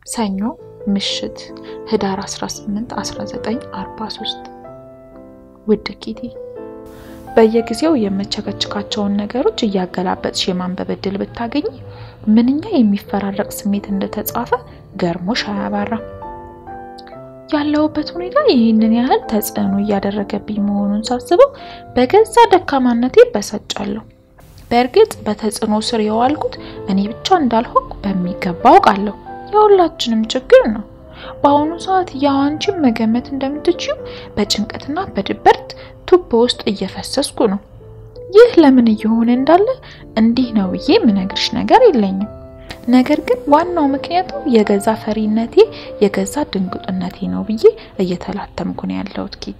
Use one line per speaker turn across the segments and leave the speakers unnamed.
ሰኞ ምሽት ህዳር 18 1943 ውድ ኪቲ በየጊዜው የምቸከችካቸውን ነገሮች እያገላበጥሽ የማንበብ ዕድል ብታገኝ ምንኛ የሚፈራረቅ ስሜት እንደተጻፈ ገርሞሽ አያባራም። ያለሁበት ሁኔታ ይህንን ያህል ተጽዕኖ እያደረገብኝ መሆኑን ሳስበው በገዛ ደካማነቴ በሰጫለሁ። በእርግጥ በተጽዕኖ ስር የዋልኩት እኔ ብቻ እንዳልሆንኩ በሚገባ አውቃለሁ። የሁላችንም ችግር ነው። በአሁኑ ሰዓት ያው አንቺን መገመት እንደምትችይው በጭንቀትና በድበርት ቱቦ ውስጥ እየፈሰስኩ ነው። ይህ ለምን እየሆነ እንዳለ እንዲህ ነው ብዬ የምነግርሽ ነገር የለኝም። ነገር ግን ዋናው ምክንያቱ የገዛ ፈሪነቴ፣ የገዛ ድንጉጥነቴ ነው ብዬ እየተላተምኩ ነው ያለሁት ኪቲ።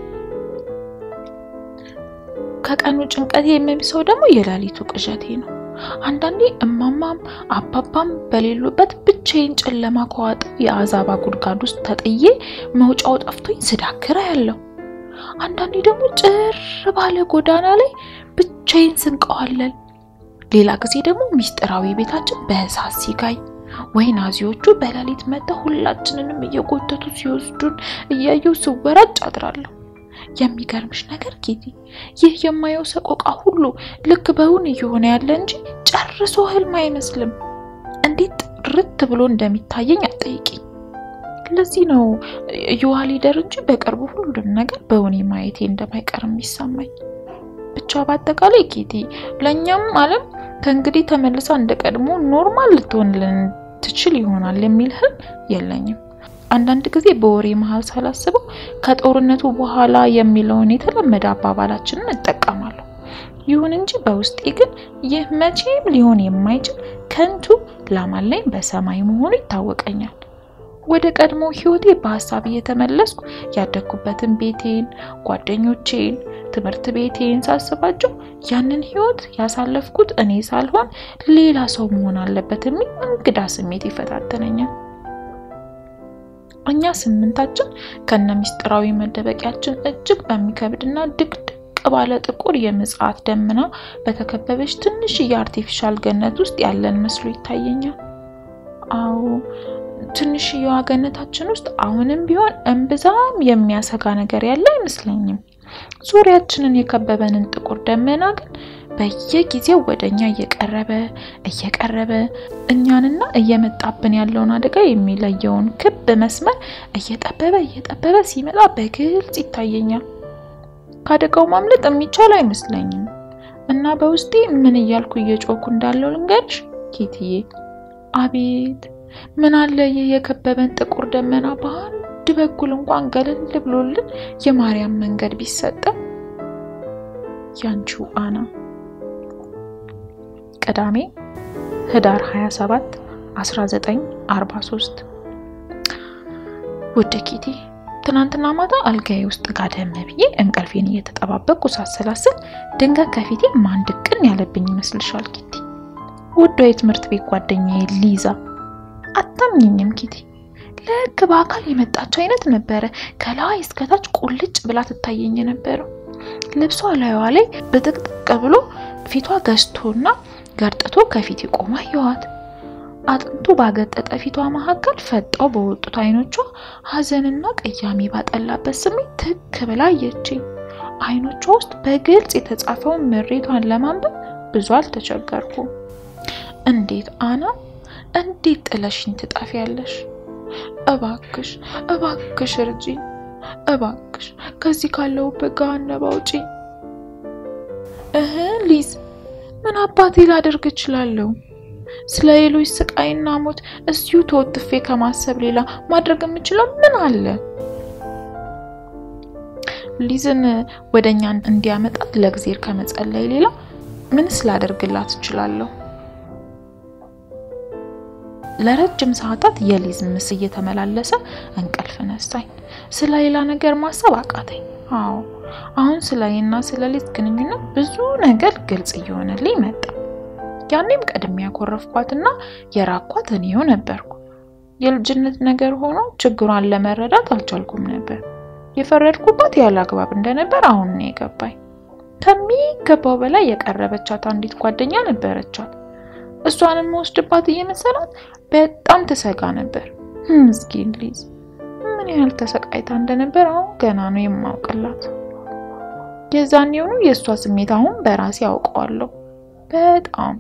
ከቀኑ ጭንቀቴ የሚብሰው ደግሞ የሌሊቱ ቅዠቴ ነው። አንዳንዴ እማማም አባባም በሌሉበት ብቻዬን ጨለማ ከዋጠው የአዛባ ጉድጓድ ውስጥ ተጥዬ መውጫው ጠፍቶኝ ስዳክር ያለው። አንዳንዴ ደግሞ ጭር ባለ ጎዳና ላይ ብቻዬን ስንቀዋለል፣ ሌላ ጊዜ ደግሞ ሚስጥራዊ ቤታችን በእሳት ሲጋይ ወይ ናዚዎቹ በሌሊት መጥተው ሁላችንንም እየጎተቱ ሲወስዱን እያየው ስወራጭ አድራለሁ። የሚገርምሽ ነገር ኪቲ፣ ይህ የማየው ሰቆቃ ሁሉ ልክ በውን እየሆነ ያለ እንጂ ጨርሶ ህልም አይመስልም። እንዴት ጥርት ብሎ እንደሚታየኝ አጠይቂኝ። ለዚህ ነው የዋ ሊደር እንጂ በቅርቡ ሁሉም ነገር በውኔ ማየቴ እንደማይቀር የሚሰማኝ። ብቻ በአጠቃላይ ኪቲ፣ ለእኛም ዓለም ከእንግዲህ ተመልሳ እንደ ቀድሞ ኖርማል ልትሆንልን ትችል ይሆናል የሚል ህልም የለኝም። አንዳንድ ጊዜ በወሬ መሀል ሳላስበው ከጦርነቱ በኋላ የሚለውን የተለመደ አባባላችንን እጠቀማለሁ። ይሁን እንጂ በውስጤ ግን ይህ መቼም ሊሆን የማይችል ከንቱ ላማለኝ በሰማይ መሆኑ ይታወቀኛል። ወደ ቀድሞ ህይወቴ በሀሳብ እየተመለስኩ ያደግኩበትን ቤቴን፣ ጓደኞቼን፣ ትምህርት ቤቴን ሳስባቸው ያንን ህይወት ያሳለፍኩት እኔ ሳልሆን ሌላ ሰው መሆን አለበት የሚል እንግዳ ስሜት ይፈታተነኛል። እኛ ስምንታችን ከነ ሚስጥራዊ መደበቂያችን እጅግ በሚከብድና ድቅድቅ ባለ ጥቁር የምጽዓት ደመና በተከበበች ትንሽ የአርቲፊሻል ገነት ውስጥ ያለን መስሎ ይታየኛል። አዎ ትንሽየዋ ገነታችን ውስጥ አሁንም ቢሆን እምብዛም የሚያሰጋ ነገር ያለ አይመስለኝም። ዙሪያችንን የከበበንን ጥቁር ደመና ግን በየጊዜው ወደ እኛ እየቀረበ እየቀረበ እኛንና እየመጣብን ያለውን አደጋ የሚለየውን ክብ መስመር እየጠበበ እየጠበበ ሲመጣ በግልጽ ይታየኛል። ከአደጋው ማምለጥ የሚቻል አይመስለኝም እና በውስጤ ምን እያልኩ እየጮኩ እንዳለው ልንገርሽ ኪትዬ። አቤት ምን አለ ይህ የከበበን ጥቁር ደመና በአንድ በኩል እንኳን ገለል ብሎልን የማርያም መንገድ ቢሰጠን። ያንቺው አና ቅዳሜ ህዳር 27 1943 ውድ ኪቲ፣ ትናንትና ማታ አልጋዬ ውስጥ ጋደም ብዬ እንቅልፌን እየተጠባበቅኩ ሳሰላስል ድንገት ከፊቴ ማን ድቅን ያለብኝ ይመስልሻል ኪቲ? ውዷ የትምህርት ቤት ጓደኛዬ ሊዛ። አታምኝኝም ኪቲ፣ ልክ በአካል የመጣች አይነት ነበረ። ከላይ እስከታች ቁልጭ ብላ ትታየኝ የነበረው ልብሷ ላይዋ ላይ ብጥቅጥቅ ብሎ ፊቷ ገዝቶና ገርጥቶ ከፊት ቆማ አየኋት። አጥንቱ ባገጠጠ ፊቷ መካከል ፈጣው በወጡት አይኖቿ ሐዘንና ቅያሜ ባጠላበት ስሜት ትክ ብላ አየችኝ። አይኖቿ ውስጥ በግልጽ የተጻፈውን ምሬቷን ለማንበብ ብዙ አልተቸገርኩም። እንዴት አና፣ እንዴት ጥለሽኝ ትጠፊያለሽ? እባክሽ እባክሽ እርጂኝ፣ እባክሽ ከዚህ ካለሁበት ገሃነም አውጪኝ። እህ ሊዝ ምን አባቴ ላደርግ እችላለሁ? ስለ ሌሎች ስቃይና ሞት እስዩ ተወትፌ ከማሰብ ሌላ ማድረግ የምችለው ምን አለ? ሊዝን ወደኛ እንዲያመጣት ለእግዜር ከመጸለይ ሌላ ምንስ ላደርግላት እችላለሁ? ለረጅም ሰዓታት የሊዝ ምስል እየተመላለሰ እንቅልፍ ነሳኝ። ስለ ሌላ ነገር ማሰብ አቃተኝ። አዎ አሁን ስለ እኔና ስለ ሊዝ ግንኙነት ብዙ ነገር ግልጽ እየሆነልኝ መጣ። ያኔም ቀድሜ ያኮረፍኳትና የራኳት እኔው ነበርኩ። የልጅነት ነገር ሆኖ ችግሯን ለመረዳት አልቻልኩም ነበር። የፈረድኩባት ያለ አግባብ እንደነበር አሁን ነው የገባኝ። ከሚገባው በላይ የቀረበቻት አንዲት ጓደኛ ነበረቻት። እሷንም መወስድባት እየመሰላት በጣም ትሰጋ ነበር። ምስኪን ሊዝ ምን ያህል ተሰቃይታ እንደነበር አሁን ገና ነው የማውቅላት። የዛን የሆኑ የእሷ ስሜት አሁን በራሴ አውቀዋለሁ። በጣም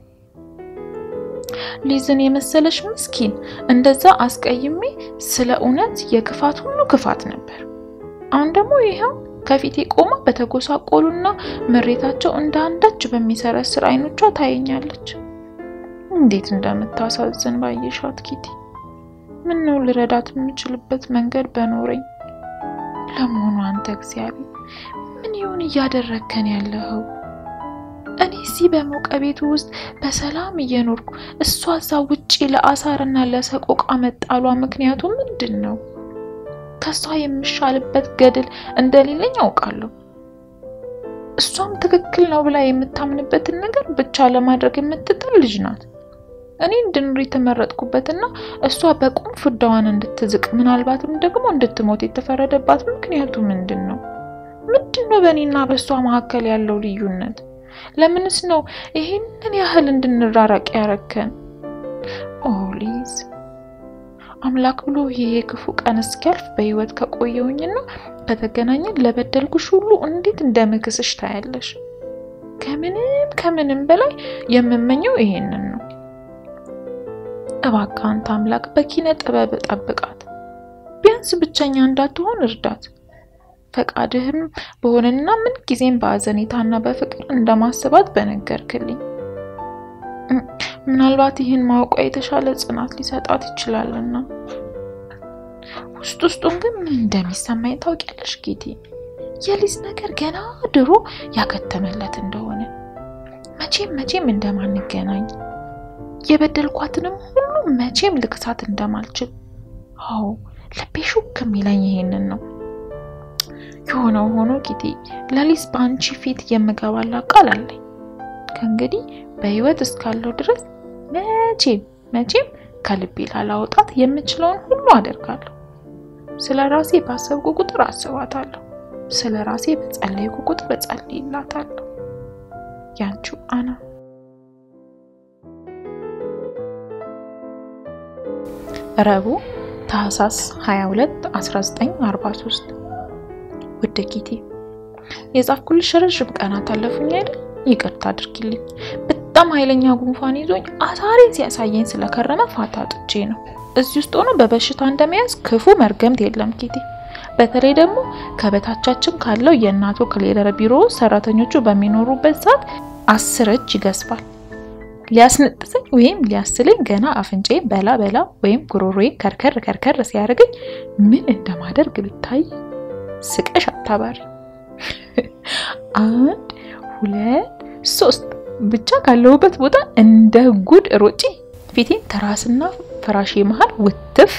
ሊዝን የመሰለሽ ምስኪን እንደዛ አስቀይሜ ስለ እውነት የክፋት ሁሉ ክፋት ነበር። አሁን ደግሞ ይኸው ከፊቴ ቆማ በተጎሳቆሉና ምሬታቸው እንደ አንዳች በሚሰረስር አይኖቿ ታየኛለች። እንዴት እንደምታሳዝን ባየሻት ኪቲ። ምን ነው ልረዳት የምችልበት መንገድ በኖረኝ። ለመሆኑ አንተ እግዚአብሔር ምን ይሁን እያደረግከን ያለኸው? እኔ እዚህ በሞቀ ቤቱ ውስጥ በሰላም እየኖርኩ እሷ እዛ ውጪ ለአሳርና ለሰቆቃ መጣሏ ምክንያቱ ምንድን ነው? ከሷ የምሻልበት ገድል እንደሌለኝ አውቃለሁ። እሷም ትክክል ነው ብላ የምታምንበትን ነገር ብቻ ለማድረግ የምትጥር ልጅ ናት። እኔ እንድኖር የተመረጥኩበትና እሷ በቁም ፍዳዋን እንድትዝቅ ምናልባትም ደግሞ እንድትሞት የተፈረደባት ምክንያቱ ምንድን ነው? ምንድን ነው በእኔና በእሷ መካከል ያለው ልዩነት? ለምንስ ነው ይሄንን ያህል እንድንራራቅ ያረከን? ኦ ሊዝ አምላክ ብሎ ይሄ ክፉ ቀን እስኪያልፍ በህይወት ከቆየውኝና ከተገናኘን ለበደልኩሽ ሁሉ እንዴት እንደምክስሽ ታያለሽ። ከምንም ከምንም በላይ የምመኘው ይሄንን ነው። እባክህ አንተ አምላክ በኪነ ጥበብ ጠብቃት፣ ቢያንስ ብቸኛ እንዳትሆን እርዳት። ፈቃድህም በሆነና ምን ጊዜም በአዘኔታና በፍቅር እንደማስባት በነገርክልኝ ምናልባት ይህን ማወቋ የተሻለ ጽናት ሊሰጣት ይችላልና። ውስጥ ውስጡን ግን ምን እንደሚሰማኝ ታውቂያለሽ ጌቴ? የሊዝ ነገር ገና ድሮ ያከተመለት እንደሆነ መቼም መቼም እንደማንገናኝ የበደልኳትንም ሁሉ መቼም ልክሳት እንደማልችል። አዎ ልቤ ሹክ የሚለኝ ይሄንን ነው። የሆነው ሆኖ ጌቴ፣ ለሊዝ በአንቺ ፊት የምገባላ ቃል አለኝ። ከእንግዲህ በህይወት እስካለው ድረስ መቼም መቼም ከልቤ ላላወጣት የምችለውን ሁሉ አደርጋለሁ። ስለ ራሴ ባሰብኩ ቁጥር አስባታለሁ። ስለ ራሴ በጸለይኩ ቁጥር እጸልይላታለሁ። ያንቺው አና ረቡዕ ታህሳስ 22 1943 ውድ ኪቲ የጻፍኩልሽ ረዥም ቀናት አለፉኝ አይደል? ይቅርታ አድርጊልኝ። በጣም ኃይለኛ ጉንፋን ይዞኝ አሳሬን ሲያሳየኝ ስለከረመ ፋታ አጥቼ ነው። እዚህ ውስጥ ሆኖ በበሽታ እንደመያዝ ክፉ መርገምት የለም ኪቲ። በተለይ ደግሞ ከበታቻችን ካለው የእናቶ ክሌረር ቢሮ ሰራተኞቹ በሚኖሩበት ሰዓት አስር እጅ ይገዝፋል። ሊያስነጥሰኝ ወይም ሊያስለኝ ገና አፍንጫዬ በላ በላ ወይም ጉሮሮዬ ከርከር ከርከር ሲያደርገኝ ምን እንደማደርግ ብታይ ስቀሽ አታባሪ። አንድ ሁለት ሶስት ብቻ ካለሁበት ቦታ እንደ ጉድ ሮጬ ፊቴን ተራስና ፍራሼ መሃል ውትፍ።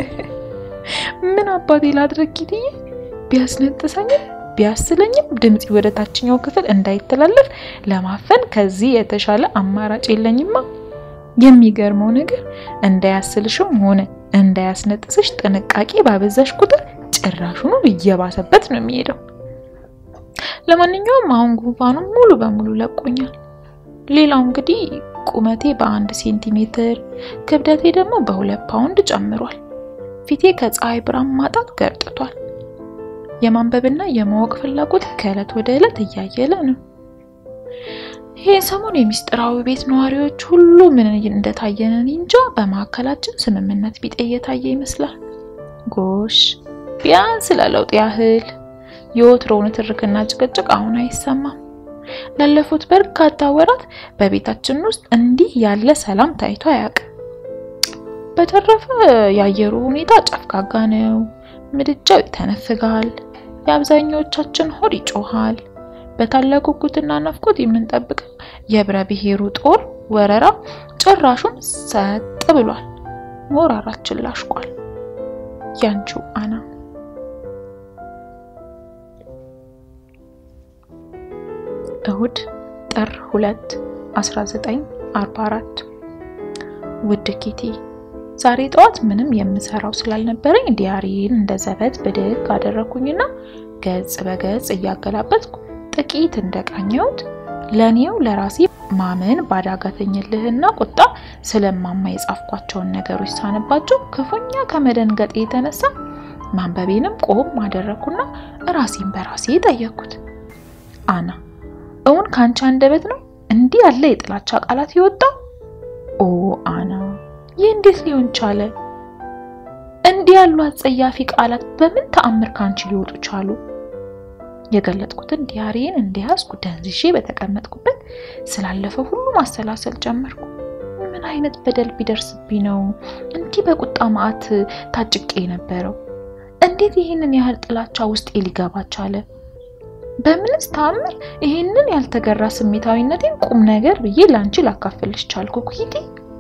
ምን አባቴ ላድረግ ጊትዬ? ቢያስነጥሰኝም ቢያስለኝም ድምፄ ወደ ታችኛው ክፍል እንዳይተላለፍ ለማፈን ከዚህ የተሻለ አማራጭ የለኝማ። የሚገርመው ነገር እንዳያስልሽም ሆነ እንዳያስነጥስሽ ጥንቃቄ ባበዛሽ ቁጥር ጭራሹኑ እየባሰበት ነው የሚሄደው። ለማንኛውም አሁን ጉንፋኑ ሙሉ በሙሉ ለቆኛል። ሌላው እንግዲህ ቁመቴ በአንድ ሴንቲሜትር ክብደቴ ደግሞ በሁለት ፓውንድ ጨምሯል። ፊቴ ከፀሐይ ብርሃን ማጣት ገርጥቷል። የማንበብና የማወቅ ፍላጎት ከዕለት ወደ ዕለት እያየለ ነው። ይሄ ሰሞን የሚስጥራዊ ቤት ነዋሪዎች ሁሉ ምን እንደታየንን እንጃ በመካከላችን ስምምነት ቢጤ እየታየ ይመስላል። ጎሽ ቢያንስ ለለውጥ ያህል የወትሮውን ትርክና ጭቅጭቅ አሁን አይሰማም። ላለፉት በርካታ ወራት በቤታችን ውስጥ እንዲህ ያለ ሰላም ታይቶ አያውቅም። በተረፈ የአየሩ ሁኔታ ጨፍጋጋ ነው። ምድጃው ይተነፍጋል። የአብዛኛዎቻችን ሆድ ይጮሃል። በታላቅ ጉጉትና ናፍቆት የምንጠብቀው የህብረ ብሔሩ ጦር ወረራ ጭራሹን ሰጥ ብሏል። ሞራራችን ላሽቋል። ያንቺው አና እሁድ ጥር 2 1944 ውድ ኪቲ ዛሬ ጠዋት ምንም የምሰራው ስላልነበረኝ ዲያሪን እንደ ዘበት ብድግ አደረኩኝና ገጽ በገጽ እያገላበጥኩ ጥቂት እንደቃኘሁት ለኔው ለራሴ ማመን ባዳጋተኝልህና ቁጣ ስለማማ የጻፍኳቸውን ነገሮች ሳነባቸው ክፉኛ ከመደንገጤ የተነሳ ማንበቤንም ቆም አደረግኩና ራሴን በራሴ ጠየቅኩት። አና እውን ከአንቺ አንደበት ነው እንዲህ ያለ የጥላቻ ቃላት የወጣው? ኦ አና፣ ይህ እንዴት ሊሆን ቻለ? እንዲህ ያሉ አጸያፊ ቃላት በምን ተአምር ከአንቺ ሊወጡ ቻሉ? የገለጥኩትን ዲያሪን እንደያዝኩ ደንዝሼ በተቀመጥኩበት ስላለፈው ሁሉ ማሰላሰል ጀመርኩ። ምን አይነት በደል ቢደርስብኝ ነው እንዲህ በቁጣ መዓት ታጭቄ የነበረው? እንዴት ይህንን ያህል ጥላቻ ውስጤ ሊገባ ቻለ? በምንስ ተአምር ይህንን ያልተገራ ስሜታዊነቴን ቁም ነገር ብዬ ለአንቺ ላካፍልሽ ቻልኩ ኩሂቴ?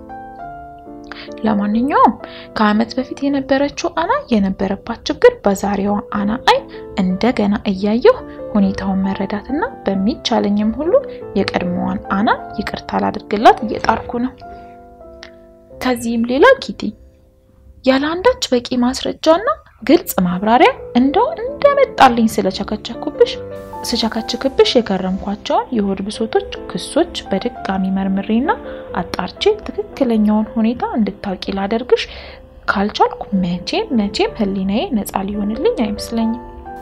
ለማንኛውም ከዓመት በፊት የነበረችው አና የነበረባት ችግር በዛሬዋ አና አይን እንደገና እያየሁ ሁኔታውን መረዳትና በሚቻለኝም ሁሉ የቀድሞዋን አና ይቅርታ ላድርግላት እየጣርኩ ነው። ከዚህም ሌላ ኪቲ ያለ አንዳች በቂ ማስረጃና ግልጽ ማብራሪያ እንደው እንደመጣልኝ ስለቸከቸኩብሽ ስቸከችክብሽ የከረምኳቸውን የሆድ ብሶቶች ክሶች በድጋሚ መርምሬና አጣርቼ ትክክለኛውን ሁኔታ እንድታውቂ ላደርግሽ ካልቻልኩ መቼም መቼም ሕሊናዬ ነፃ ሊሆንልኝ አይመስለኝም።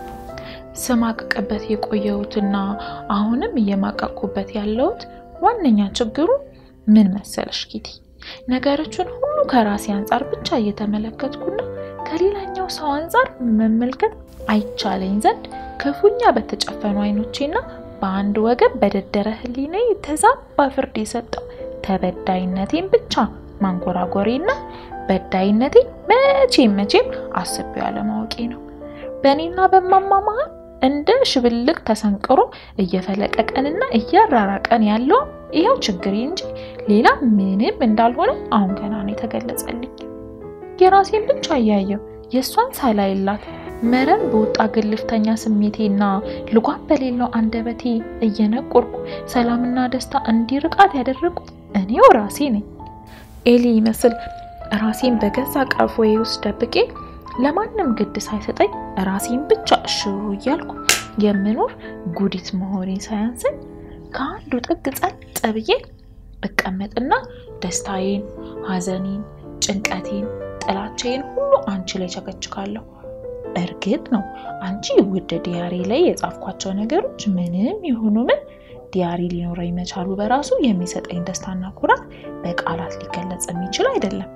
ስማቅቅበት የቆየሁትና አሁንም እየማቀቅኩበት ያለሁት ዋነኛ ችግሩ ምን መሰለሽ ኪቲ፣ ነገሮችን ሁሉ ከራሴ አንጻር ብቻ እየተመለከትኩና ከሌላኛው ሰው አንጻር መመልከት አይቻለኝ ዘንድ ክፉኛ በተጨፈኑ አይኖቼና በአንድ ወገን በደደረ ሕሊናዬ ተዛባ ፍርድ የሰጠው ተበዳይነቴን ብቻ ማንጎራጎሬና በዳይነቴን መቼም መቼም አስቤው ያለማወቄ ነው። በእኔና በማማ መሀል እንደ ሽብልቅ ተሰንቅሮ እየፈለቀቀንና እያራራቀን ያለው ይኸው ችግሬ እንጂ ሌላ ምንም እንዳልሆነ አሁን ገና ነው የተገለጸልኝ። የራሴን ብቻ እያየው የእሷን ሳላይላት መረን በወጣ ግልፍተኛ ስሜቴና ልጓም በሌለው አንደበቴ እየነቆርኩ ሰላምና ደስታ እንዲርቃት ያደረጉት እኔው ራሴ ነኝ። ኤሊ ይመስል ራሴን በገዛ ቀፎዬ ውስጥ ደብቄ ለማንም ግድ ሳይሰጠኝ ራሴን ብቻ እሽሩ እያልኩ የምኖር ጉዲት መሆኔን ሳያንሰኝ ከአንዱ ጥግ ጸጥ ብዬ እቀመጥና ደስታዬን፣ ሐዘኔን፣ ጭንቀቴን፣ ጥላቻዬን ሁሉ አንቺ ላይ ቸከችካለሁ። እርግጥ ነው አንቺ ውድ ዲያሪ ላይ የጻፍኳቸው ነገሮች ምንም ይሁኑ ምን ዲያሪ ሊኖረኝ መቻሉ በራሱ የሚሰጠኝ ደስታና ኩራት በቃላት ሊገለጽ የሚችል አይደለም።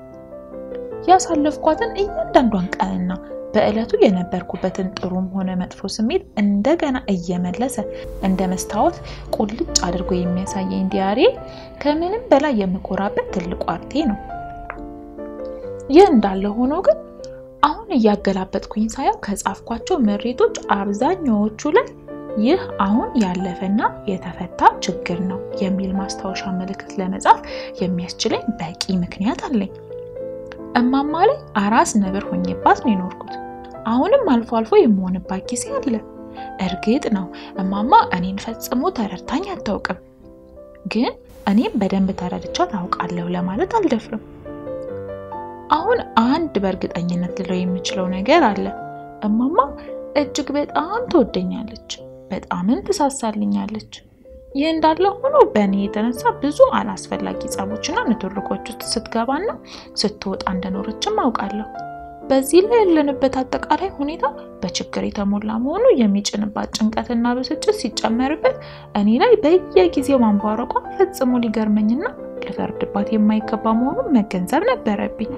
ያሳለፍኳትን እያንዳንዷን ቀንና በዕለቱ የነበርኩበትን ጥሩም ሆነ መጥፎ ስሜት እንደገና እየመለሰ እንደ መስታወት ቁልጭ አድርጎ የሚያሳየኝ ዲያሪ ከምንም በላይ የምኮራበት ትልቁ አርቴ ነው። ይህ እንዳለ ሆኖ ግን አሁን እያገላበጥኩኝ ሳየው ከጻፍኳቸው ምሬቶች አብዛኛዎቹ ላይ ይህ አሁን ያለፈና የተፈታ ችግር ነው የሚል ማስታወሻ ምልክት ለመጻፍ የሚያስችለኝ በቂ ምክንያት አለኝ። እማማ ላይ አራስ ነብር ሆኜባት ነው የኖርኩት። አሁንም አልፎ አልፎ የምሆንባት ጊዜ አለ። እርግጥ ነው እማማ እኔን ፈጽሞ ተረድታኝ አታውቅም። ግን እኔም በደንብ ተረድቻ ታውቃለሁ ለማለት አልደፍርም። አሁን አንድ በእርግጠኝነት ልለው የምችለው ነገር አለ። እማማ እጅግ በጣም ትወደኛለች፣ በጣምም ትሳሳልኛለች። ይህ እንዳለ ሆኖ በእኔ የተነሳ ብዙ አላስፈላጊ ጸቦችና ንትርኮች ውስጥ ስትገባና ስትወጣ እንደኖረችም አውቃለሁ። በዚህ ላይ ያለንበት አጠቃላይ ሁኔታ በችግር የተሞላ መሆኑ የሚጭንባት ጭንቀትና ብስጭት ሲጨመርበት እኔ ላይ በየጊዜው ማንቧረቋ ፈጽሞ ሊገርመኝና ልፈርድባት የማይገባ መሆኑን መገንዘብ ነበረብኝ።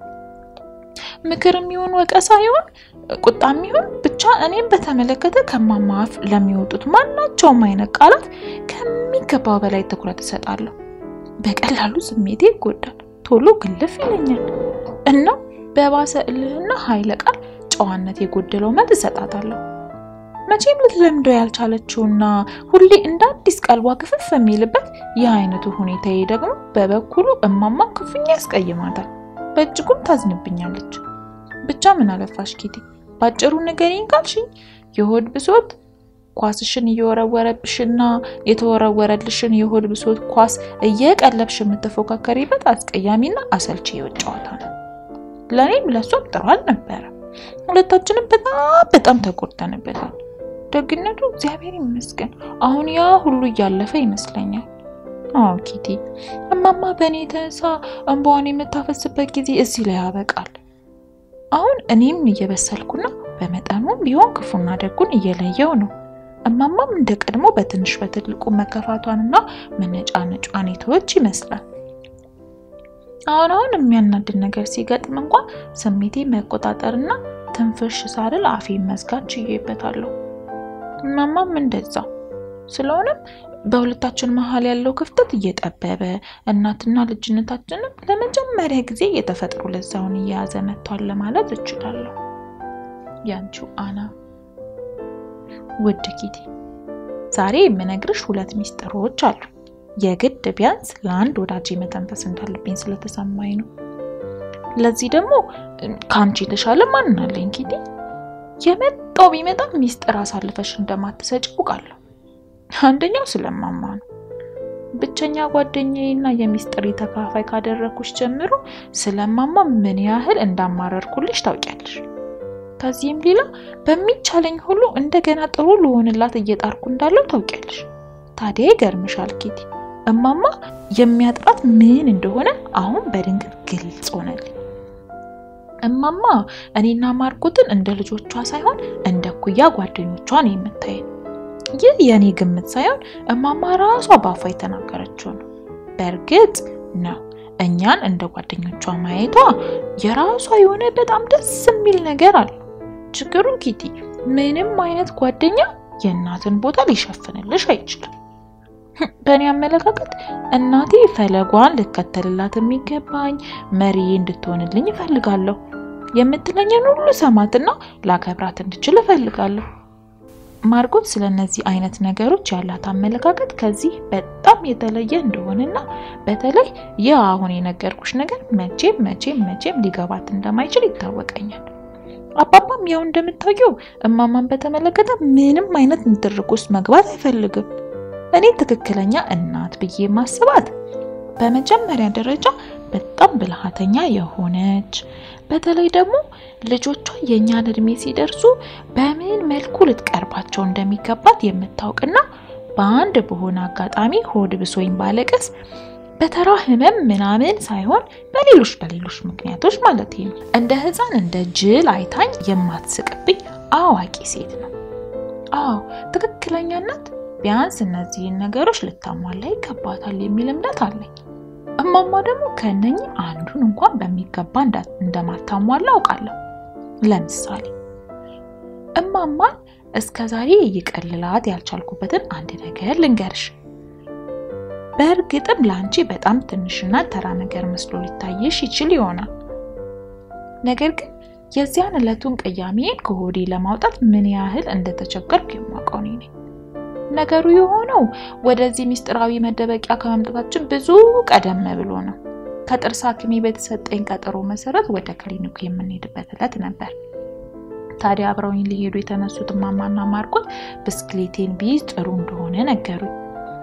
ምክርም ይሁን ወቀሳ ይሁን ቁጣም ይሁን ብቻ እኔም በተመለከተ ከማማ አፍ ለሚወጡት ማናቸውም አይነት ቃላት ከሚገባው በላይ ትኩረት እሰጣለሁ። በቀላሉ ስሜቴ ይጎዳል፣ ቶሎ ግልፍ ይለኛል እና በባሰ እልህና ኃይለ ቃል ጨዋነት የጎደለው መልስ እሰጣታለሁ። መቼም ልትለምደው ያልቻለችውና ሁሌ እንደ አዲስ ቀልቧ ክፍፍ የሚልበት ይህ አይነቱ ሁኔታዬ ደግሞ በበኩሉ እማማ ክፉኛ ያስቀይማታል፣ በእጅጉም ታዝንብኛለች። ብቻ ምን አለፋሽ ኪቲ፣ ባጭሩ ንገሪኝ ካልሽኝ የሆድ ብሶት ኳስሽን እየወረወረብሽና የተወረወረልሽን የሆድ ብሶት ኳስ እየቀለብሽ የምትፎካከሪበት አስቀያሚና አሰልቺ የውጭ ጨዋታ ነው። ለእኔም ለእሷም ጥሩ አልነበረ። ሁለታችንም በጣም በጣም ተጎድተንበታል። ደግነቱ እግዚአብሔር ይመስገን አሁን ያ ሁሉ እያለፈ ይመስለኛል። አዎ ኪቲ፣ እማማ በእኔ የተነሳ እንባዋን የምታፈስበት ጊዜ እዚህ ላይ ያበቃል። አሁን እኔም እየበሰልኩና በመጠኑም ቢሆን ክፉና ደጉን እየለየው ነው። እማማም እንደ ቀድሞ በትንሽ በትልቁ መከፋቷንና መነጫነጯን የተወች ይመስላል። አሁን አሁን የሚያናድድ ነገር ሲገጥም እንኳን ስሜቴ መቆጣጠርና ትንፍሽ ሳልል አፌን መዝጋት ችዬበታለሁ። እማማም እንደዛው። ስለሆነም በሁለታችን መሀል ያለው ክፍተት እየጠበበ እናትና ልጅነታችንም ለመጀመሪያ ጊዜ የተፈጥሮ ለዛውን እየያዘ መጥቷል ለማለት እችላለሁ። ያንቺው አና። ውድ ኪቲ፣ ዛሬ የምነግርሽ ሁለት ሚስጥሮች አሉ። የግድ ቢያንስ ለአንድ ወዳጅ መተንፈስ እንዳለብኝ ስለተሰማኝ ነው። ለዚህ ደግሞ ከአንቺ የተሻለ ማን አለኝ ኪቲ? የመጣው ቢመጣ ሚስጥር አሳልፈሽ እንደማትሰጭ አውቃለሁ። አንደኛው ስለማማ ነው። ብቸኛ ጓደኛዬ እና የሚስጥር ተካፋይ ካደረኩሽ ጀምሮ ስለማማ ምን ያህል እንዳማረርኩልሽ ታውቂያለሽ። ከዚህም ሌላ በሚቻለኝ ሁሉ እንደገና ጥሩ ልሆንላት እየጣርኩ እንዳለው ታውቂያለሽ። ታዲያ ይገርምሻል ኪቲ፣ እማማ የሚያጥራት ምን እንደሆነ አሁን በድንገት ግልጽ ሆነልኝ። እማማ እኔና ማርቆትን እንደ ልጆቿ ሳይሆን እንደ ኩያ ጓደኞቿ ነው የምታየን። ይህ የእኔ ግምት ሳይሆን እማማ ራሷ ባፏ የተናገረችው ነው። በእርግጥ ነው እኛን እንደ ጓደኞቿ ማየቷ የራሷ የሆነ በጣም ደስ የሚል ነገር አለ። ችግሩን ኪቲ፣ ምንም አይነት ጓደኛ የእናትን ቦታ ሊሸፍንልሽ አይችልም። በእኔ አመለካከት እናቴ ፈለጓን ልከተልላት የሚገባኝ መሪ እንድትሆንልኝ እፈልጋለሁ። የምትለኝን ሁሉ ሰማትና ላከብራት እንድችል እፈልጋለሁ። ማርጎት ስለ እነዚህ አይነት ነገሮች ያላት አመለካከት ከዚህ በጣም የተለየ እንደሆነና በተለይ ይህ አሁን የነገርኩሽ ነገር መቼም መቼም መቼም ሊገባት እንደማይችል ይታወቀኛል። አባባም ያው እንደምታየው እማማን በተመለከተ ምንም አይነት ንትርክ ውስጥ መግባት አይፈልግም። እኔ ትክክለኛ እናት ብዬ ማስባት በመጀመሪያ ደረጃ በጣም ብልሃተኛ የሆነች በተለይ ደግሞ ልጆቿ የእኛን እድሜ ሲደርሱ በምን መልኩ ልትቀርባቸው እንደሚገባት የምታውቅና በአንድ በሆነ አጋጣሚ ሆድ ብሶኝ ባለቀስ በተራ ህመም ምናምን ሳይሆን በሌሎች በሌሎች ምክንያቶች ማለት ነው እንደ ሕፃን እንደ ጅል አይታኝ የማትስቅብኝ አዋቂ ሴት ነው። አዎ ትክክለኛ እናት ቢያንስ እነዚህን ነገሮች ልታሟላ ይገባታል የሚል እምነት አለኝ። እማማ ደግሞ ከእነኚህ አንዱን እንኳን በሚገባ እንደማታሟላ አውቃለሁ። ለምሳሌ እማማን እስከ ዛሬ ይቀልላት ያልቻልኩበትን አንድ ነገር ልንገርሽ። በእርግጥም ለአንቺ በጣም ትንሽና ተራ ነገር መስሎ ሊታየሽ ይችል ይሆናል። ነገር ግን የዚያን ዕለቱን ቅያሜን ከሆዴ ለማውጣት ምን ያህል እንደተቸገርኩ የማውቀው እኔ ነኝ። ነገሩ የሆነው ወደዚህ ምስጢራዊ መደበቂያ ከመምጣታችን ብዙ ቀደም ብሎ ነው። ከጥርስ ሐኪሜ በተሰጠኝ ቀጠሮ መሰረት ወደ ክሊኒኩ የምንሄድበት ዕለት ነበር። ታዲያ አብረውኝ ሊሄዱ የተነሱት እማማና ማርቆት ብስክሌቴን ቢይዝ ጥሩ እንደሆነ ነገሩኝ።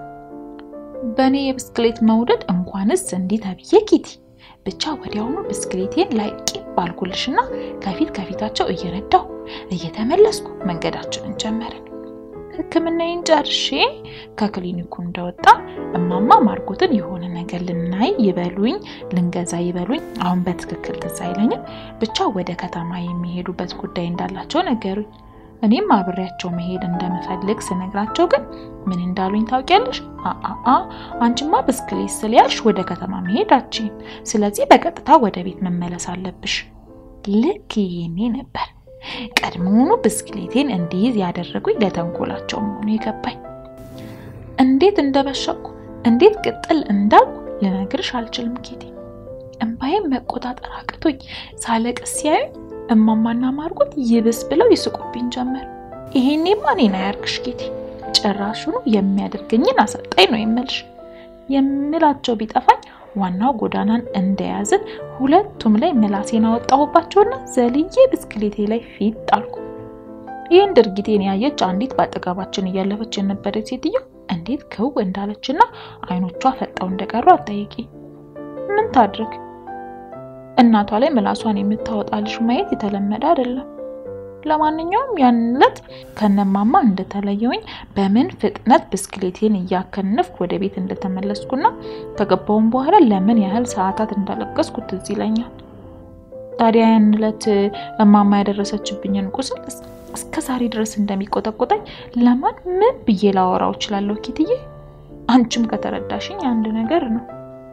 በእኔ የብስክሌት መውደድ እንኳንስ እንዲህ ተብዬ ኪቲ ብቻ ወዲያውኑ ብስክሌቴን ላይ ቂም ባልኩልሽና ከፊት ከፊታቸው እየነዳሁ እየተመለስኩ መንገዳችንን ጀመርን። ሕክምናዬን ጨርሼ ከክሊኒኩ እንደወጣ እማማ ማርቆትን የሆነ ነገር ልናይ ይበሉኝ ልንገዛ ይበሉኝ፣ አሁን በትክክል ትዝ አይለኝም። ብቻ ወደ ከተማ የሚሄዱበት ጉዳይ እንዳላቸው ነገሩኝ። እኔም አብሬያቸው መሄድ እንደምፈልግ ስነግራቸው ግን ምን እንዳሉኝ ታውቂያለሽ? አአ አንቺማ ብስክሌት ስለያልሽ ወደ ከተማ መሄድ አትችይም። ስለዚህ በቀጥታ ወደ ቤት መመለስ አለብሽ። ልክ ይሄኔ ነበር ቀድሞውኑ ብስክሌቴን እንዲይዝ ያደረጉኝ ለተንኮላቸው መሆኑ የገባኝ። እንዴት እንደበሸኩ እንዴት ቅጥል እንዳልኩ ልነግርሽ አልችልም ኬቴ። እምባዬን መቆጣጠር አቅቶኝ ሳለቅስ ሲያዩኝ እማማና ማርቆት ይብስ ብለው ይስቁብኝ ጀመር። ይሄኔማ እኔን አያርግሽ ጌቴ፣ ጭራሹኑ የሚያደርገኝን አሰጣኝ ነው የምልሽ። የምላቸው ቢጠፋኝ ዋናው ጎዳናን እንደያዝን ሁለቱም ላይ ምላሴን አወጣሁባቸውና ዘልዬ ብስክሌቴ ላይ ፊት ጣልኩ። ይህን ድርጊቴን ያየች አንዲት በአጠገባችን እያለፈች የነበረች ሴትዮ እንዴት ክው እንዳለችና አይኖቿ ፈጠው እንደቀሩ አጠይቂ። ምን ታድርግ? እናቷ ላይ ምላሷን የምታወጣ ልጅ ማየት የተለመደ አይደለም። ለማንኛውም ያን ዕለት ከነማማ እንደተለየውኝ በምን ፍጥነት ብስክሌቴን እያከነፍኩ ወደ ቤት እንደተመለስኩና ከገባውም በኋላ ለምን ያህል ሰዓታት እንዳለቀስኩ ትዝ ይለኛል። ታዲያ ያን ዕለት እማማ ያደረሰችብኝን ቁስል እስከ ዛሬ ድረስ እንደሚቆጠቆጠኝ ለማን ምን ብዬ ላወራው እችላለሁ? ኪትዬ፣ አንቺም ከተረዳሽኝ አንድ ነገር ነው።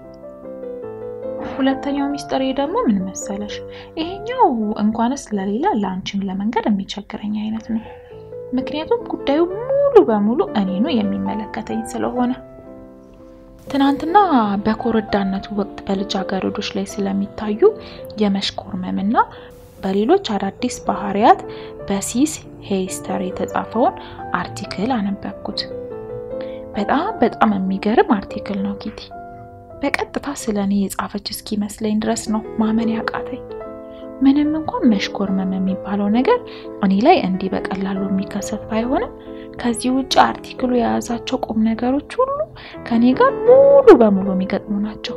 ሁለተኛው ሚስጥሬ ደግሞ ምን መሰለሽ? ይሄኛው እንኳንስ ለሌላ ለአንቺም ለመንገድ የሚቸግረኝ አይነት ነው። ምክንያቱም ጉዳዩ ሙሉ በሙሉ እኔኑ የሚመለከተኝ ስለሆነ ትናንትና በኮረዳነቱ ወቅት በልጃገረዶች ላይ ስለሚታዩ የመሽኮርመምና በሌሎች አዳዲስ ባህሪያት በሲስ ሄይስተር የተጻፈውን አርቲክል አነበብኩት። በጣም በጣም የሚገርም አርቲክል ነው ኪቲ። በቀጥታ ስለ እኔ የጻፈች እስኪመስለኝ ድረስ ነው ማመን ያቃተኝ። ምንም እንኳን መሽኮርመም የሚባለው ነገር እኔ ላይ እንዲህ በቀላሉ የሚከሰት ባይሆንም ከዚህ ውጭ አርቲክሉ የያዛቸው ቁም ነገሮች ሁሉ ከኔ ጋር ሙሉ በሙሉ የሚገጥሙ ናቸው።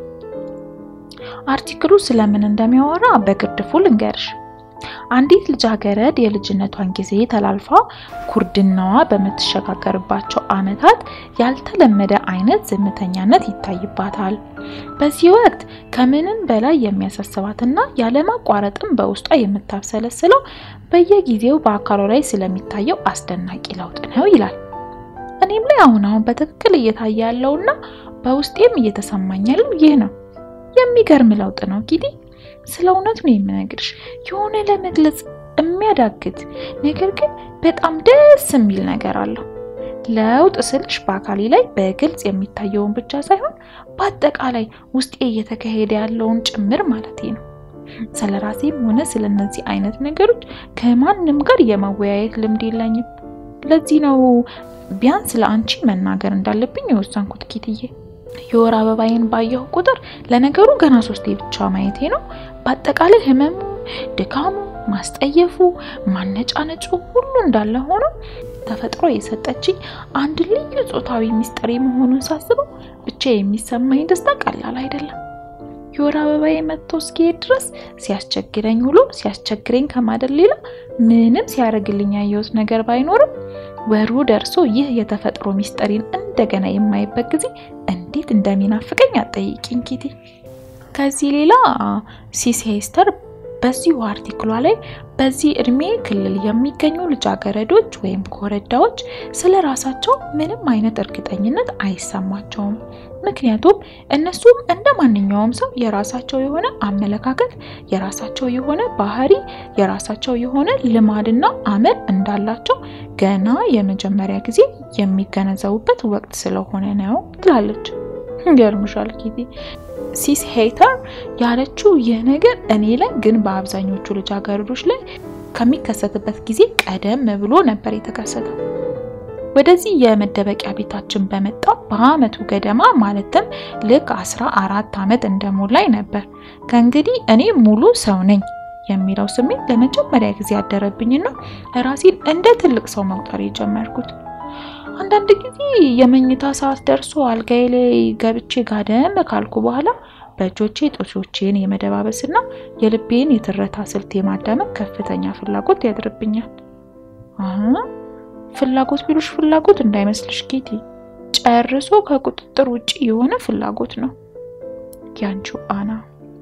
አርቲክሉ ስለምን እንደሚያወራ በግርድፉ ልንገርሽ። አንዲት ልጃገረድ የልጅነቷን ጊዜ ተላልፋ ኩርድናዋ በምትሸጋገርባቸው ዓመታት ያልተለመደ አይነት ዝምተኛነት ይታይባታል። በዚህ ወቅት ከምንም በላይ የሚያሳስባትና ያለማቋረጥም በውስጧ የምታብሰለስለው በየጊዜው በአካሏ ላይ ስለሚታየው አስደናቂ ለውጥ ነው ይላል። እኔም ላይ አሁን አሁን በትክክል እየታየ ያለውና በውስጤም እየተሰማኝ ያለው ይህ ነው። የሚገርም ለውጥ ነው ኪቲ። ስለ እውነቱ ነው የምነግርሽ። የሆነ ለመግለጽ የሚያዳግት ነገር ግን በጣም ደስ የሚል ነገር አለው። ለውጥ ስልሽ በአካሌ ላይ በግልጽ የሚታየውን ብቻ ሳይሆን በአጠቃላይ ውስጤ እየተካሄደ ያለውን ጭምር ማለት ነው። ስለ ራሴም ሆነ ስለ እነዚህ አይነት ነገሮች ከማንም ጋር የመወያየት ልምድ የለኝም። ለዚህ ነው ቢያንስ ለአንቺ መናገር እንዳለብኝ የወሰንኩት ኪትዬ። የወር አበባዬን ባየሁ ቁጥር ለነገሩ ገና ሶስቴ ብቻ ማየቴ ነው። በአጠቃላይ ህመሙ፣ ድካሙ፣ ማስጠየፉ፣ ማነጫነጩ ሁሉ እንዳለ ሆኖ ተፈጥሮ የሰጠችኝ አንድ ልዩ ጾታዊ ሚስጥሬ መሆኑን ሳስበው ብቻ የሚሰማኝ ደስታ ቀላል አይደለም። የወር አበባዬ መጥቶ እስኪሄድ ድረስ ሲያስቸግረኝ ውሎ ሲያስቸግረኝ ከማደር ሌላ ምንም ሲያደርግልኝ ያየሁት ነገር ባይኖርም ወሩ ደርሶ ይህ የተፈጥሮ ሚስጥሬን እንደገና የማይበት ጊዜ እንዴት እንደሚናፍቀኝ አጠይቂኝ ኪቲ። ከዚህ ሌላ ሲስ ሄስተር በዚሁ አርቲክሏ ላይ በዚህ እድሜ ክልል የሚገኙ ልጃገረዶች ወይም ኮረዳዎች ስለ ራሳቸው ምንም አይነት እርግጠኝነት አይሰማቸውም። ምክንያቱም እነሱም እንደ ማንኛውም ሰው የራሳቸው የሆነ አመለካከት፣ የራሳቸው የሆነ ባህሪ፣ የራሳቸው የሆነ ልማድና አመል እንዳላቸው ገና የመጀመሪያ ጊዜ የሚገነዘቡበት ወቅት ስለሆነ ነው ትላለች። ይገርምሻል ኪቲ ሲስ ሄይተር ያለችው ይህ ነገር እኔ ላይ ግን በአብዛኞቹ ልጃገረዶች ላይ ከሚከሰትበት ጊዜ ቀደም ብሎ ነበር የተከሰተው። ወደዚህ የመደበቂያ ቤታችን በመጣ በአመቱ ገደማ ማለትም ልክ አስራ አራት አመት እንደሞላኝ ነበር ከእንግዲህ እኔ ሙሉ ሰው ነኝ የሚለው ስሜት ለመጀመሪያ ጊዜ ያደረብኝና ራሴን እንደ ትልቅ ሰው መቁጠር የጀመርኩት። አንዳንድ ጊዜ የመኝታ ሰዓት ደርሶ አልጋዬ ላይ ገብቼ ጋደም ካልኩ በኋላ በእጆቼ ጡቶቼን የመደባበስና የልቤን የትረታ ስልት የማዳመጥ ከፍተኛ ፍላጎት ያድርብኛል። ፍላጎት ቢሉሽ ፍላጎት እንዳይመስልሽ ኬቲ፣ ጨርሶ ከቁጥጥር ውጭ የሆነ ፍላጎት ነው። ያንቺው አና።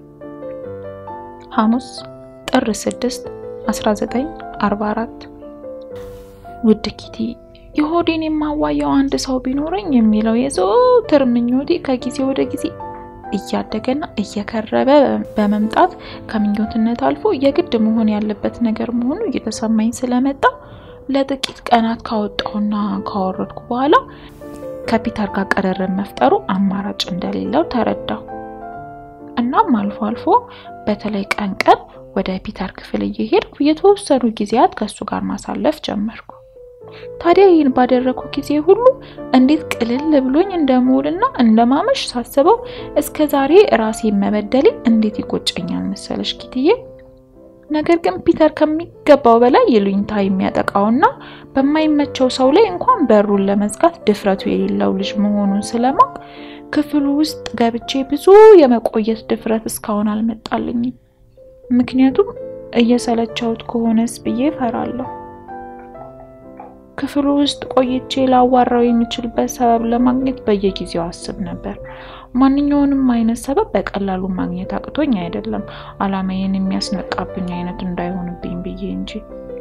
ሐሙስ ጥር 6 1944 ውድ ኪቲ የሆዴን የማዋየው አንድ ሰው ቢኖረኝ የሚለው የዘወትር ምኞቴ ከጊዜ ወደ ጊዜ እያደገና እየከረበ በመምጣት ከምኞትነት አልፎ የግድ መሆን ያለበት ነገር መሆኑ እየተሰማኝ ስለመጣ ለጥቂት ቀናት ካወጣውና ካወረድኩ በኋላ ከፒተር ጋር ቅርርብ መፍጠሩ አማራጭ እንደሌለው ተረዳው። እናም አልፎ አልፎ በተለይ ቀን ቀን ወደ ፒተር ክፍል እየሄድኩ የተወሰኑ ጊዜያት ከእሱ ጋር ማሳለፍ ጀመርኩ። ታዲያ ይህን ባደረኩ ጊዜ ሁሉ እንዴት ቅልል ብሎኝ እንደምውልና እንደማመሽ ሳስበው እስከ ዛሬ ራሴን መበደሌ እንዴት ይቆጨኛል መሰለሽ ኪትዬ። ነገር ግን ፒተር ከሚገባው በላይ ይሉኝታ የሚያጠቃውና በማይመቸው ሰው ላይ እንኳን በሩን ለመዝጋት ድፍረቱ የሌለው ልጅ መሆኑን ስለማውቅ ክፍሉ ውስጥ ገብቼ ብዙ የመቆየት ድፍረት እስካሁን አልመጣልኝም። ምክንያቱም እየሰለቸውት ከሆነስ ብዬ ፈራለሁ። ክፍሉ ውስጥ ቆይቼ ላዋራው የምችልበት ሰበብ ለማግኘት በየጊዜው አስብ ነበር። ማንኛውንም አይነት ሰበብ በቀላሉ ማግኘት አቅቶኝ አይደለም፣ አላማዬን የሚያስነቃብኝ አይነት እንዳይሆንብኝ ብዬ እንጂ።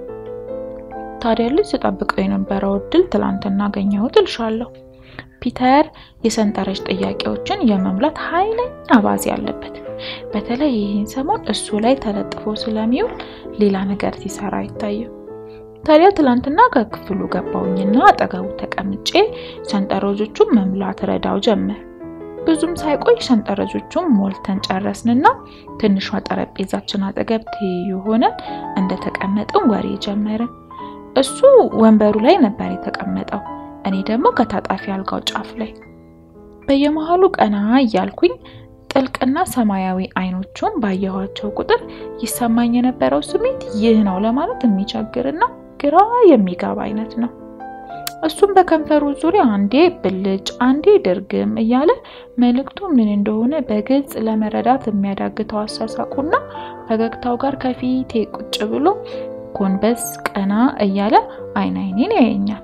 ታዲያ ልጅ ስጠብቀው የነበረው እድል ትላንትና አገኘሁት እልሻለሁ። ፒተር የሰንጠረዥ ጥያቄዎችን የመሙላት ኃይለኛ አባዜ አለበት። በተለይ ይህን ሰሞን እሱ ላይ ተለጥፎ ስለሚውል ሌላ ነገር ሲሰራ አይታይም። ታዲያ ትላንትና ከክፍሉ ገባውኝና አጠገቡ ተቀምጬ ሰንጠረዦቹን መሙላት ረዳው ጀመር። ብዙም ሳይቆይ ሰንጠረዦቹን ሞልተን ጨረስንና ትንሿ ጠረጴዛችን አጠገብ ትይዩ ሆነን እንደተቀመጥን ወሬ ጀመርን። እሱ ወንበሩ ላይ ነበር የተቀመጠው፣ እኔ ደግሞ ከታጣፊ አልጋው ጫፍ ላይ። በየመሃሉ ቀና እያልኩኝ ጥልቅና ሰማያዊ አይኖቹን ባየኋቸው ቁጥር ይሰማኝ የነበረው ስሜት ይህ ነው ለማለት የሚቸግርና ግራ የሚገባ አይነት ነው። እሱም በከንፈሩ ዙሪያ አንዴ ብልጭ አንዴ ድርግም እያለ መልእክቱ ምን እንደሆነ በግልጽ ለመረዳት የሚያዳግተው አሳሳቁና ፈገግታው ጋር ከፊቴ ቁጭ ብሎ ጎንበስ ቀና እያለ አይን አይኔን ያየኛል።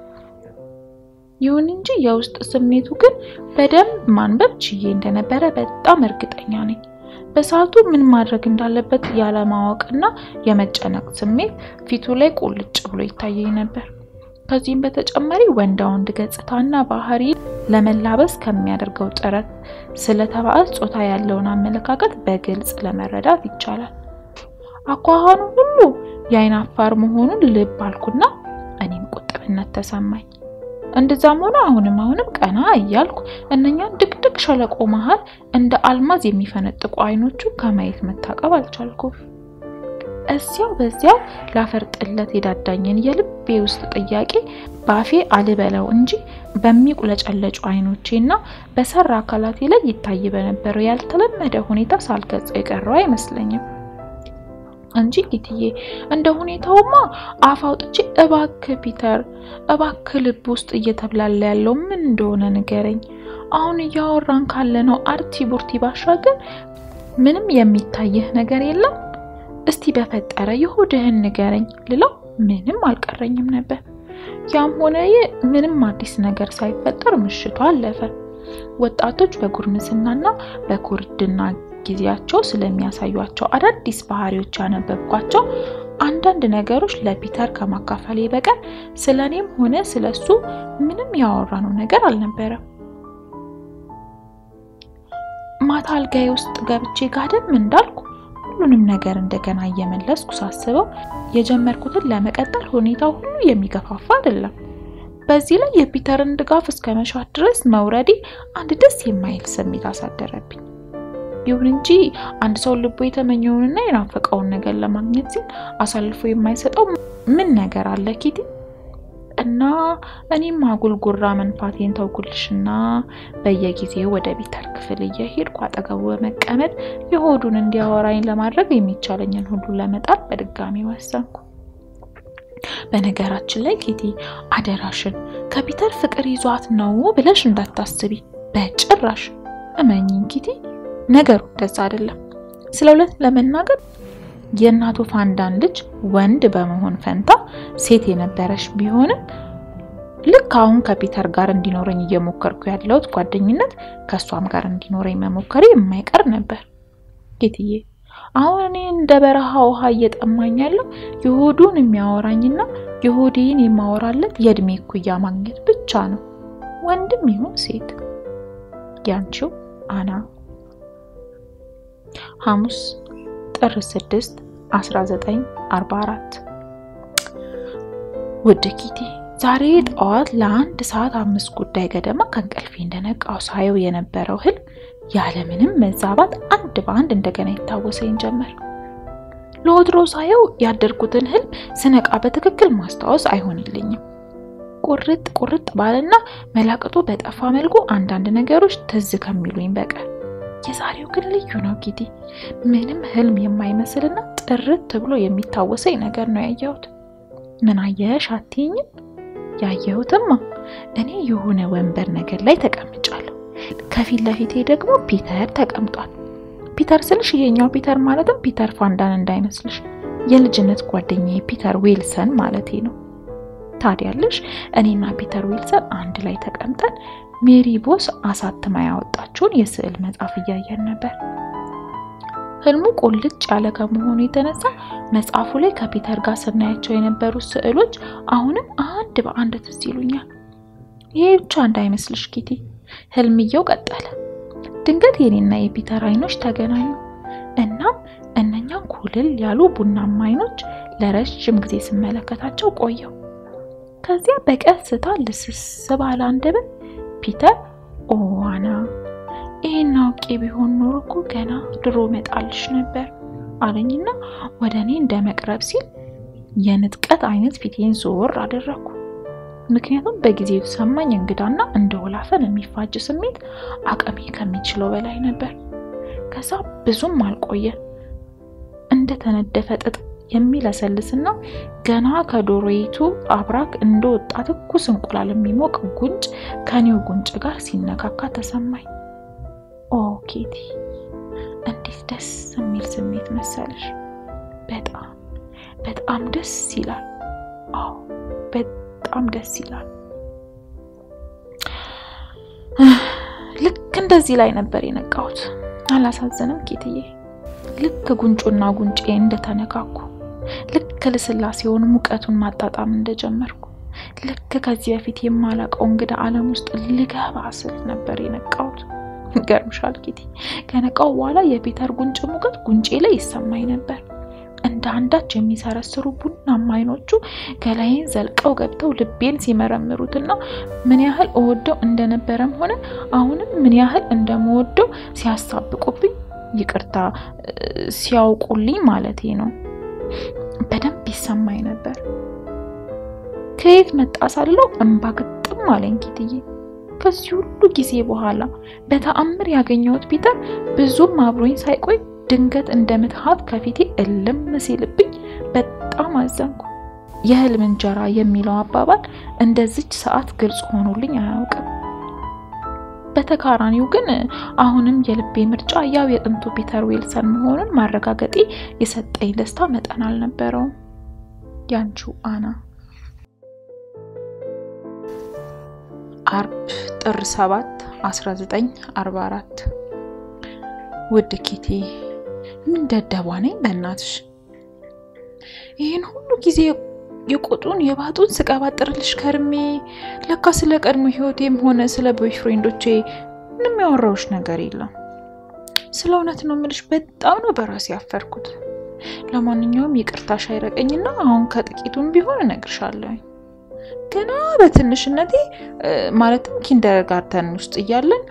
ይሁን እንጂ የውስጥ ስሜቱ ግን በደንብ ማንበብ ችዬ እንደነበረ በጣም እርግጠኛ ነኝ። በሰዓቱ ምን ማድረግ እንዳለበት ያለማወቅና የመጨነቅ ስሜት ፊቱ ላይ ቁልጭ ብሎ ይታየኝ ነበር። ከዚህም በተጨማሪ ወንዳ ወንድ ገጽታና ባህሪ ለመላበስ ከሚያደርገው ጥረት ስለ ተባዕት ጾታ ያለውን አመለካከት በግልጽ ለመረዳት ይቻላል። አኳኋኑ ሁሉ የአይን አፋር መሆኑን ልብ አልኩና እኔም ቁጥብነት ተሰማኝ። እንደዛም ሆነ አሁንም አሁንም ቀና እያልኩ እነኛን ድቅድቅ ሸለቆ መሃል እንደ አልማዝ የሚፈነጥቁ አይኖቹ ከማየት መታቀብ አልቻልኩም። እዚያው በዚያው ላፈርጥለት የዳዳኝን የልቤ ውስጥ ጥያቄ በአፌ አልበለው እንጂ በሚቁለጨለጩ አይኖቼና በሰራ አካላቴ ላይ ይታይ በነበረው ያልተለመደ ሁኔታ ሳልገልጸው የቀረው አይመስለኝም እንጂ ጌትዬ፣ እንደ ሁኔታውማ አፍ አውጥቼ እባክህ ፒተር፣ እባክህ ልብ ውስጥ እየተብላላ ያለው ምን እንደሆነ ንገረኝ። አሁን እያወራን ካለነው አርቲ ቡርቲ ባሻገር ምንም የሚታይህ ነገር የለም? እስቲ በፈጠረ የሆድህን ንገረኝ ልለው ምንም አልቀረኝም ነበር። ያም ሆነ ይህ ምንም አዲስ ነገር ሳይፈጠር ምሽቱ አለፈ። ወጣቶች በጉርምስናና በኩርድና ጊዜያቸው ስለሚያሳዩቸው አዳዲስ ባህሪዎች ያነበብኳቸው አንዳንድ ነገሮች ለፒተር ከማካፈሌ በቀር ስለ እኔም ሆነ ስለ እሱ ምንም ያወራነው ነገር አልነበረም። ማታ አልጋዬ ውስጥ ገብቼ ጋደም እንዳልኩ ሁሉንም ነገር እንደገና እየመለስኩ ሳስበው የጀመርኩትን ለመቀጠል ሁኔታው ሁሉ የሚገፋፋ አይደለም። በዚህ ላይ የፒተርን ድጋፍ እስከ መሻት ድረስ መውረዴ አንድ ደስ የማይል ስሜት አሳደረብኝ። ይሁን እንጂ አንድ ሰው ልቡ የተመኘውንና የናፈቀውን ነገር ለማግኘት ሲል አሳልፎ የማይሰጠው ምን ነገር አለ ኪቲ? እና እኔም አጉል ጉራ መንፋቴን ተውኩልሽና በየጊዜው ወደ ፒተር ክፍል እየሄድኩ አጠገቡ በመቀመጥ የሆዱን እንዲያወራኝ ለማድረግ የሚቻለኝን ሁሉ ለመጣር በድጋሚ ወሰንኩ። በነገራችን ላይ ኬቲ አደራሽን ከፒተር ፍቅር ይዟት ነው ብለሽ እንዳታስቢ በጭራሽ። እመኝኝ ኪቲ፣ ነገሩ እንደዛ አይደለም። ስለ እውነት ለመናገር የእናቱ ፋንዳን ልጅ ወንድ በመሆን ፈንታ ሴት የነበረች ቢሆንም ልክ አሁን ከፒተር ጋር እንዲኖረኝ እየሞከርኩ ያለሁት ጓደኝነት ከእሷም ጋር እንዲኖረኝ መሞከሬ የማይቀር ነበር። ጌትዬ አሁን እኔ እንደ በረሃ ውሃ እየጠማኝ ያለው የሆዱን የሚያወራኝና የሆዴን የማወራለት የእድሜ እኩያ ማግኘት ብቻ ነው፣ ወንድም ይሁን ሴት። ያንቺው አና ሐሙስ ጥር 6 1944 ውድ ኪቲ ዛሬ ጠዋት ለአንድ ሰዓት አምስት ጉዳይ ገደማ ከእንቅልፌ እንደነቃው ሳየው የነበረው ህልም ያለምንም መዛባት አንድ በአንድ እንደገና ይታወሰኝ ጀመር። ለወትሮ ሳየው ያደርኩትን ህልም ስነቃ በትክክል ማስታወስ አይሆንልኝም። ቁርጥ ቁርጥ ባለና መላቅጡ በጠፋ መልኩ አንዳንድ ነገሮች ትዝ ከሚሉኝ በቀር የዛሬው ግን ልዩ ነው ጊዲ። ምንም ህልም የማይመስልና ጥርት ብሎ የሚታወሰኝ ነገር ነው ያየሁት። ምን አየሽ አትይኝም? ያየሁትማ እኔ የሆነ ወንበር ነገር ላይ ተቀምጫለሁ። ከፊት ለፊቴ ደግሞ ፒተር ተቀምጧል። ፒተር ስልሽ ይሄኛው ፒተር ማለትም ፒተር ፋንዳን እንዳይመስልሽ፣ የልጅነት ጓደኛዬ ፒተር ዊልሰን ማለቴ ነው። ታዲያለሽ እኔና ፒተር ዊልሰን አንድ ላይ ተቀምጠን ሜሪ ቦስ አሳትማ ያወጣችውን የስዕል መጽሐፍ እያየን ነበር። ህልሙ ቁልጭ ያለ ከመሆኑ የተነሳ መጽሐፉ ላይ ከፒተር ጋር ስናያቸው የነበሩት ስዕሎች አሁንም አንድ በአንድ ትዝ ይሉኛል። ይሄ ብቻ እንዳይመስልሽ ኪቲ፣ ህልምየው ቀጠለ። ድንገት የኔና የፒተር አይኖች ተገናኙ። እናም እነኛን ኩልል ያሉ ቡናማ አይኖች ለረጅም ጊዜ ስመለከታቸው ቆየው። ከዚያ በቀስታ ልስስ ባለ አንደበት ፒተር ኦዋና ይሄን አውቄ ቢሆን ኖሮ እኮ ገና ድሮ መጣልሽ ነበር አለኝና ወደ እኔ እንደ መቅረብ ሲል የንጥቀት አይነት ፊቴን ዞር አደረግኩ። ምክንያቱም በጊዜው የተሰማኝ እንግዳና እንደ ወላፈን የሚፋጅ ስሜት አቅሜ ከሚችለው በላይ ነበር። ከዛ ብዙም አልቆየ እንደተነደፈ ጥጥ የሚለሰልስና ገና ከዶሮይቱ አብራክ እንደወጣ ትኩስ እንቁላል የሚሞቅ ጉንጭ ከኔው ጉንጭ ጋር ሲነካካ ተሰማኝ። ኦ ኬቲ፣ እንዴት ደስ የሚል ስሜት መሰለሽ! በጣም በጣም ደስ ይላል። አዎ በጣም ደስ ይላል። ልክ እንደዚህ ላይ ነበር የነቃሁት። አላሳዘንም ኬትዬ? ልክ ጉንጩና ጉንጬ እንደተነካኩ፣ ልክ ልስላሴውን ሙቀቱን ማጣጣም እንደጀመርኩ፣ ልክ ከዚህ በፊት የማላውቀው እንግዳ ዓለም ውስጥ ልገባ ስል ነበር የነቃሁት። ይገርምሻል ኬቲ፣ ከነቃው በኋላ የፒተር ጉንጭ ሙቀት ጉንጬ ላይ ይሰማኝ ነበር። እንደ አንዳች የሚሰረስሩ ቡናማ አይኖቹ ገላዬን ዘልቀው ገብተው ልቤን ሲመረምሩትና ምን ያህል እወደው እንደነበረም ሆነ አሁንም ምን ያህል እንደምወደው ሲያሳብቁብኝ፣ ይቅርታ ሲያውቁልኝ ማለቴ ነው፣ በደንብ ይሰማኝ ነበር። ከየት መጣ ሳልለው እንባ ግጥም አለኝ ኪትዬ። ከዚህ ሁሉ ጊዜ በኋላ በተአምር ያገኘሁት ፒተር ብዙም አብሮኝ ሳይቆይ ድንገት እንደ ምትሃት ከፊቴ እልም ሲልብኝ በጣም አዘንኩ። የህልም እንጀራ የሚለው አባባል እንደዚች ሰዓት ግልጽ ሆኖልኝ አያውቅም። በተቃራኒው ግን አሁንም የልቤ ምርጫ ያው የጥንቱ ፒተር ዊልሰን መሆኑን ማረጋገጤ የሰጠኝ ደስታ መጠን አልነበረውም። ያንቺው አና። አርብ ጥር 7 1944 ውድ ኪቲ ምን ደደቧ ነኝ በእናትሽ። ይህን ሁሉ ጊዜ የቆጡን የባጡን ስቀባጥርልሽ ከርሜ ለካ ስለ ቀድሞ ህይወቴም ሆነ ስለ ቦይፍሬንዶቼ ምንም ያወራሁሽ ነገር የለም። ስለ እውነት ነው የምልሽ፣ በጣም ነው በራሴ ያፈርኩት። ለማንኛውም ይቅርታሽ አይረቀኝና አሁን ከጥቂቱም ቢሆን እነግርሻለሁ። ገና በትንሽነቴ ማለትም ኪንደርጋርተን ውስጥ እያለን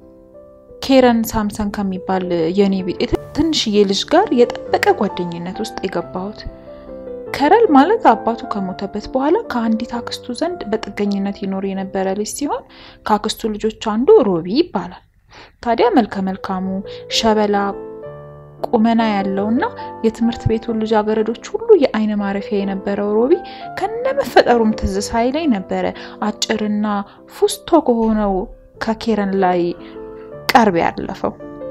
ኬረን ሳምሰን ከሚባል የኔ ቤት ትንሽዬ ልጅ ጋር የጠበቀ ጓደኝነት ውስጥ የገባሁት። ከረል ማለት አባቱ ከሞተበት በኋላ ከአንዲት አክስቱ ዘንድ በጥገኝነት ይኖር የነበረ ልጅ ሲሆን ከአክስቱ ልጆች አንዱ ሮቢ ይባላል። ታዲያ መልከ መልካሙ ሸበላ ቁመና ያለውና የትምህርት ቤቱን ልጃገረዶች ሁሉ የአይን ማረፊያ የነበረው ሮቢ ከነመፈጠሩም ትዝ ሳይለኝ ነበረ አጭርና ፉስቶ ከሆነው ከኬረን ላይ ቀርብ ያለፈው።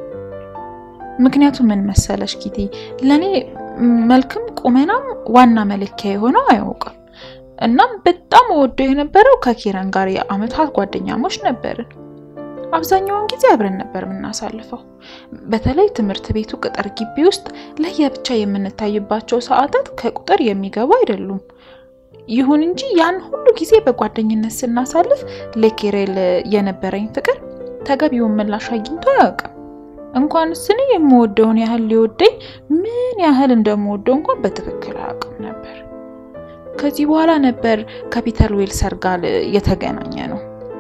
ምክንያቱ ምን መሰለሽ ኪቲ፣ ለእኔ መልክም ቁመናም ዋና መለኪያ የሆነው አያውቅም። እናም በጣም ወደው የነበረው ከኬረን ጋር የአመታት ጓደኛሞች ነበርን። አብዛኛውን ጊዜ አብረን ነበር የምናሳልፈው። በተለይ ትምህርት ቤቱ ቅጥር ግቢ ውስጥ ለየብቻ የምንታይባቸው ሰዓታት ከቁጥር የሚገቡ አይደሉም። ይሁን እንጂ ያን ሁሉ ጊዜ በጓደኝነት ስናሳልፍ ለኬሬል የነበረኝ ፍቅር ተገቢውን ምላሽ አግኝቶ አያውቅም። እንኳንስ እኔ የምወደውን ያህል ሊወደኝ ምን ያህል እንደምወደው እንኳን በትክክል አያውቅም ነበር። ከዚህ በኋላ ነበር ከፒተር ዌልሰር ጋር የተገናኘ ነው።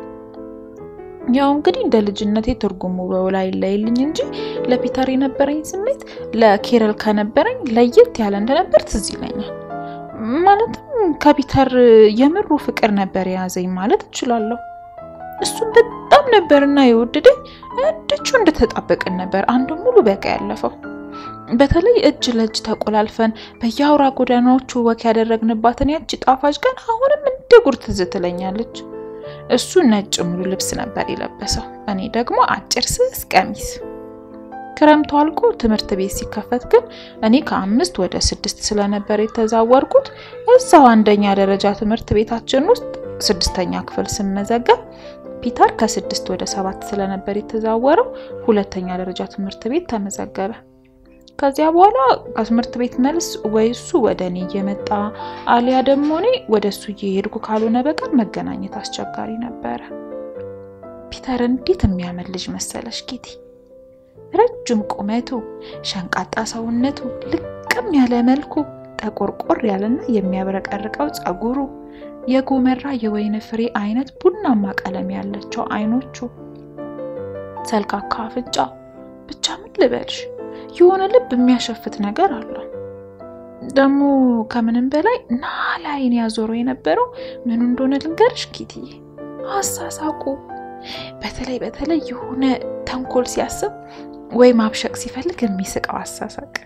ያው እንግዲህ እንደ ልጅነቴ ትርጉሙ በውል አይለይልኝ እንጂ ለፒተር የነበረኝ ስሜት ለኬረል ከነበረኝ ለየት ያለ እንደነበር ትዝ ይለኛል። ማለትም ከፒተር የምሩ ፍቅር ነበር የያዘኝ ማለት እችላለሁ። እሱም በጣም ነበርና የወደደኝ እድቹ እንደተጣበቅን ነበር አንዱ ሙሉ በቃ ያለፈው። በተለይ እጅ ለእጅ ተቆላልፈን በየአውራ ጎዳናዎቹ ወክ ያደረግንባትን ያቺ ጣፋጭ ቀን አሁንም እንደ ጉር ትዝ ትለኛለች። እሱ ነጭ ሙሉ ልብስ ነበር የለበሰው፣ እኔ ደግሞ አጭር ስስ ቀሚስ። ክረምቱ አልቆ ትምህርት ቤት ሲከፈት ግን እኔ ከአምስት ወደ ስድስት ስለነበር የተዛወርኩት እዛው አንደኛ ደረጃ ትምህርት ቤታችን ውስጥ ስድስተኛ ክፍል ስመዘገብ ፒተር ከስድስት ወደ ሰባት ስለነበር የተዛወረው ሁለተኛ ደረጃ ትምህርት ቤት ተመዘገበ። ከዚያ በኋላ ከትምህርት ቤት መልስ ወይ እሱ ወደ እኔ እየመጣ አሊያ ደግሞ እኔ ወደ እሱ እየሄድኩ ካልሆነ በቀር መገናኘት አስቸጋሪ ነበረ። ፒተር እንዴት የሚያምር ልጅ መሰለሽ ኪቲ! ረጅም ቁመቱ፣ ሸንቃጣ ሰውነቱ፣ ልቅም ያለ መልኩ፣ ጠቆርቆር ያለና የሚያብረቀርቀው ጸጉሩ፣ የጎመራ የወይን ፍሬ አይነት ቡናማ ቀለም ያላቸው አይኖቹ፣ ሰልካካ አፍንጫ፣ ብቻ ምን ልበልሽ የሆነ ልብ የሚያሸፍት ነገር አለው። ደግሞ ከምንም በላይ ናላ አይን ያዞረው የነበረው ምኑ እንደሆነ ልንገርሽ ኪትዬ፣ አሳሳቁ። በተለይ በተለይ የሆነ ተንኮል ሲያስብ ወይ ማብሸቅ ሲፈልግ የሚስቀው አሳሳቅ።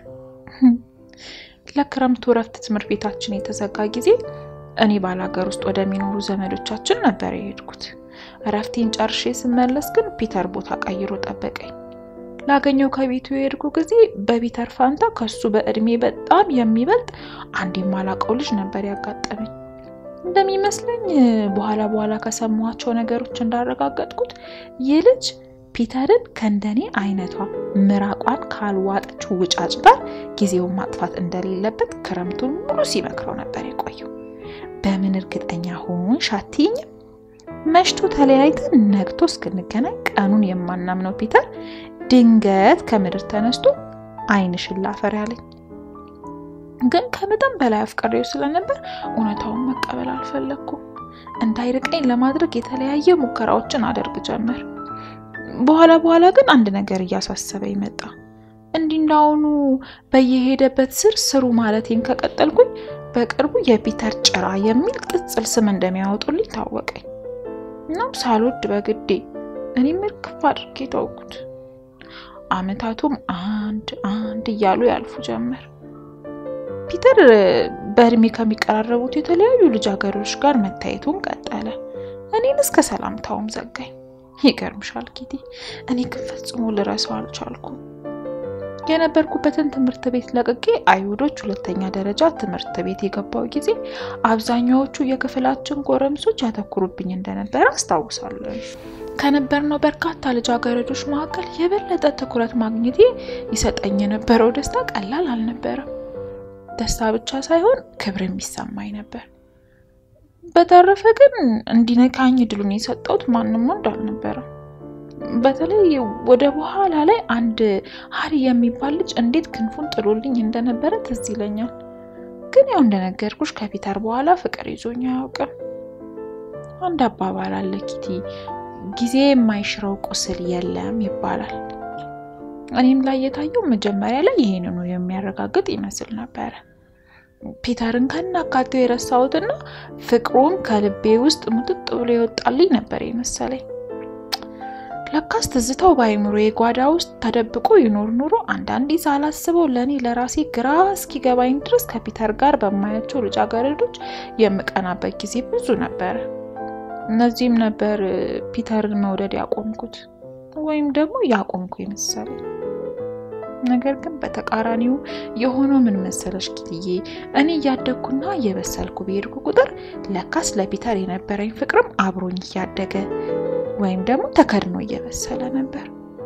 ለክረምቱ እረፍት ትምህርት ቤታችን የተዘጋ ጊዜ እኔ ባላገር ውስጥ ወደሚኖሩ ዘመዶቻችን ነበር የሄድኩት። እረፍቴን ጨርሼ ስመለስ ግን ፒተር ቦታ ቀይሮ ጠበቀኝ። ላገኘው ከቤቱ የሄድኩ ጊዜ በፒተር ፋንታ ከሱ በእድሜ በጣም የሚበልጥ አንድ የማላውቀው ልጅ ነበር ያጋጠመኝ። እንደሚመስለኝ በኋላ በኋላ ከሰማኋቸው ነገሮች እንዳረጋገጥኩት ይህ ልጅ ፒተርን ከእንደኔ አይነቷ ምራቋን ካልዋጠች ውጫጭ ጋር ጊዜውን ማጥፋት እንደሌለበት ክረምቱን ሙሉ ሲመክረው ነበር የቆየው። በምን እርግጠኛ ሆንሽ አትይኝም? መሽቶ ተለያይተን ነግቶ እስክንገናኝ ቀኑን የማናምነው ፒተር ድንገት ከምድር ተነስቶ ዓይንሽን ላፈር ያለኝ። ግን ከመጠን በላይ አፍቅሬው ስለነበር እውነታውን መቀበል አልፈለግኩም። እንዳይርቀኝ ለማድረግ የተለያየ ሙከራዎችን አደርግ ጀመር። በኋላ በኋላ ግን አንድ ነገር እያሳሰበኝ መጣ። እንዲህ እንዳሁኑ በየሄደበት ስር ስሩ ማለቴን ከቀጠልኩኝ በቅርቡ የፒተር ጭራ የሚል ቅጽል ስም እንደሚያወጡልኝ ታወቀኝ። እናም ሳልወድ በግዴ እኔም እርግፍ አድርጌ ተውኩት። አመታቱም አንድ አንድ እያሉ ያልፉ ጀመር። ፒተር በእድሜ ከሚቀራረቡት የተለያዩ ልጃገረዶች ጋር መታየቱን ቀጠለ። እኔን እስከ ሰላምታውም ዘጋኝ። ይገርምሻል ኪቲ፣ እኔ ግን ፈጽሞ ልረሳው አልቻልኩም። የነበርኩበትን ትምህርት ቤት ለቅቄ አይሁዶች ሁለተኛ ደረጃ ትምህርት ቤት የገባው ጊዜ አብዛኛዎቹ የክፍላችን ጎረምሶች ያተኩሩብኝ እንደነበረ አስታውሳለሁ። ከነበርነው በርካታ ልጃገረዶች መካከል የበለጠ ትኩረት ማግኘቴ ይሰጠኝ የነበረው ደስታ ቀላል አልነበረም። ደስታ ብቻ ሳይሆን ክብርም ይሰማኝ ነበር። በተረፈ ግን እንዲነካኝ እድሉን የሰጠሁት ማንም ወንድ አልነበረም። በተለይ ወደ በኋላ ላይ አንድ ሀሪ የሚባል ልጅ እንዴት ክንፉን ጥሎልኝ እንደነበረ ትዝ ይለኛል። ግን ያው እንደነገርኩሽ ከፒተር በኋላ ፍቅር ይዞኝ አያውቅም። አንድ አባባል አለ ኪቲ፣ ጊዜ የማይሽረው ቁስል የለም ይባላል። እኔም ላይ የታየው መጀመሪያ ላይ ይሄንኑ የሚያረጋግጥ ይመስል ነበረ። ፒተርን ከናካቴው የረሳሁትና ፍቅሩን ከልቤ ውስጥ ሙጥጥ ብሎ የወጣልኝ ነበር የመሰለኝ። ለካስ ትዝታው በአይምሮ የጓዳ ውስጥ ተደብቆ ይኖር ኑሮ አንዳንዴ ሳላስበው ለእኔ ለራሴ ግራ እስኪገባኝ ድረስ ከፒተር ጋር በማያቸው ልጃገረዶች የምቀናበት ጊዜ ብዙ ነበረ። እነዚህም ነበር ፒተርን መውደድ ያቆምኩት ወይም ደግሞ ያቆምኩ የመሰለኝ። ነገር ግን በተቃራኒው የሆነው ምን መሰለሽ ኪትዬ፣ እኔ እያደግኩና እየበሰልኩ በሄድኩ ቁጥር ለካስ ለፒተር የነበረኝ ፍቅርም አብሮኝ እያደገ ወይም ደግሞ ተከድኖ እየበሰለ ነበር።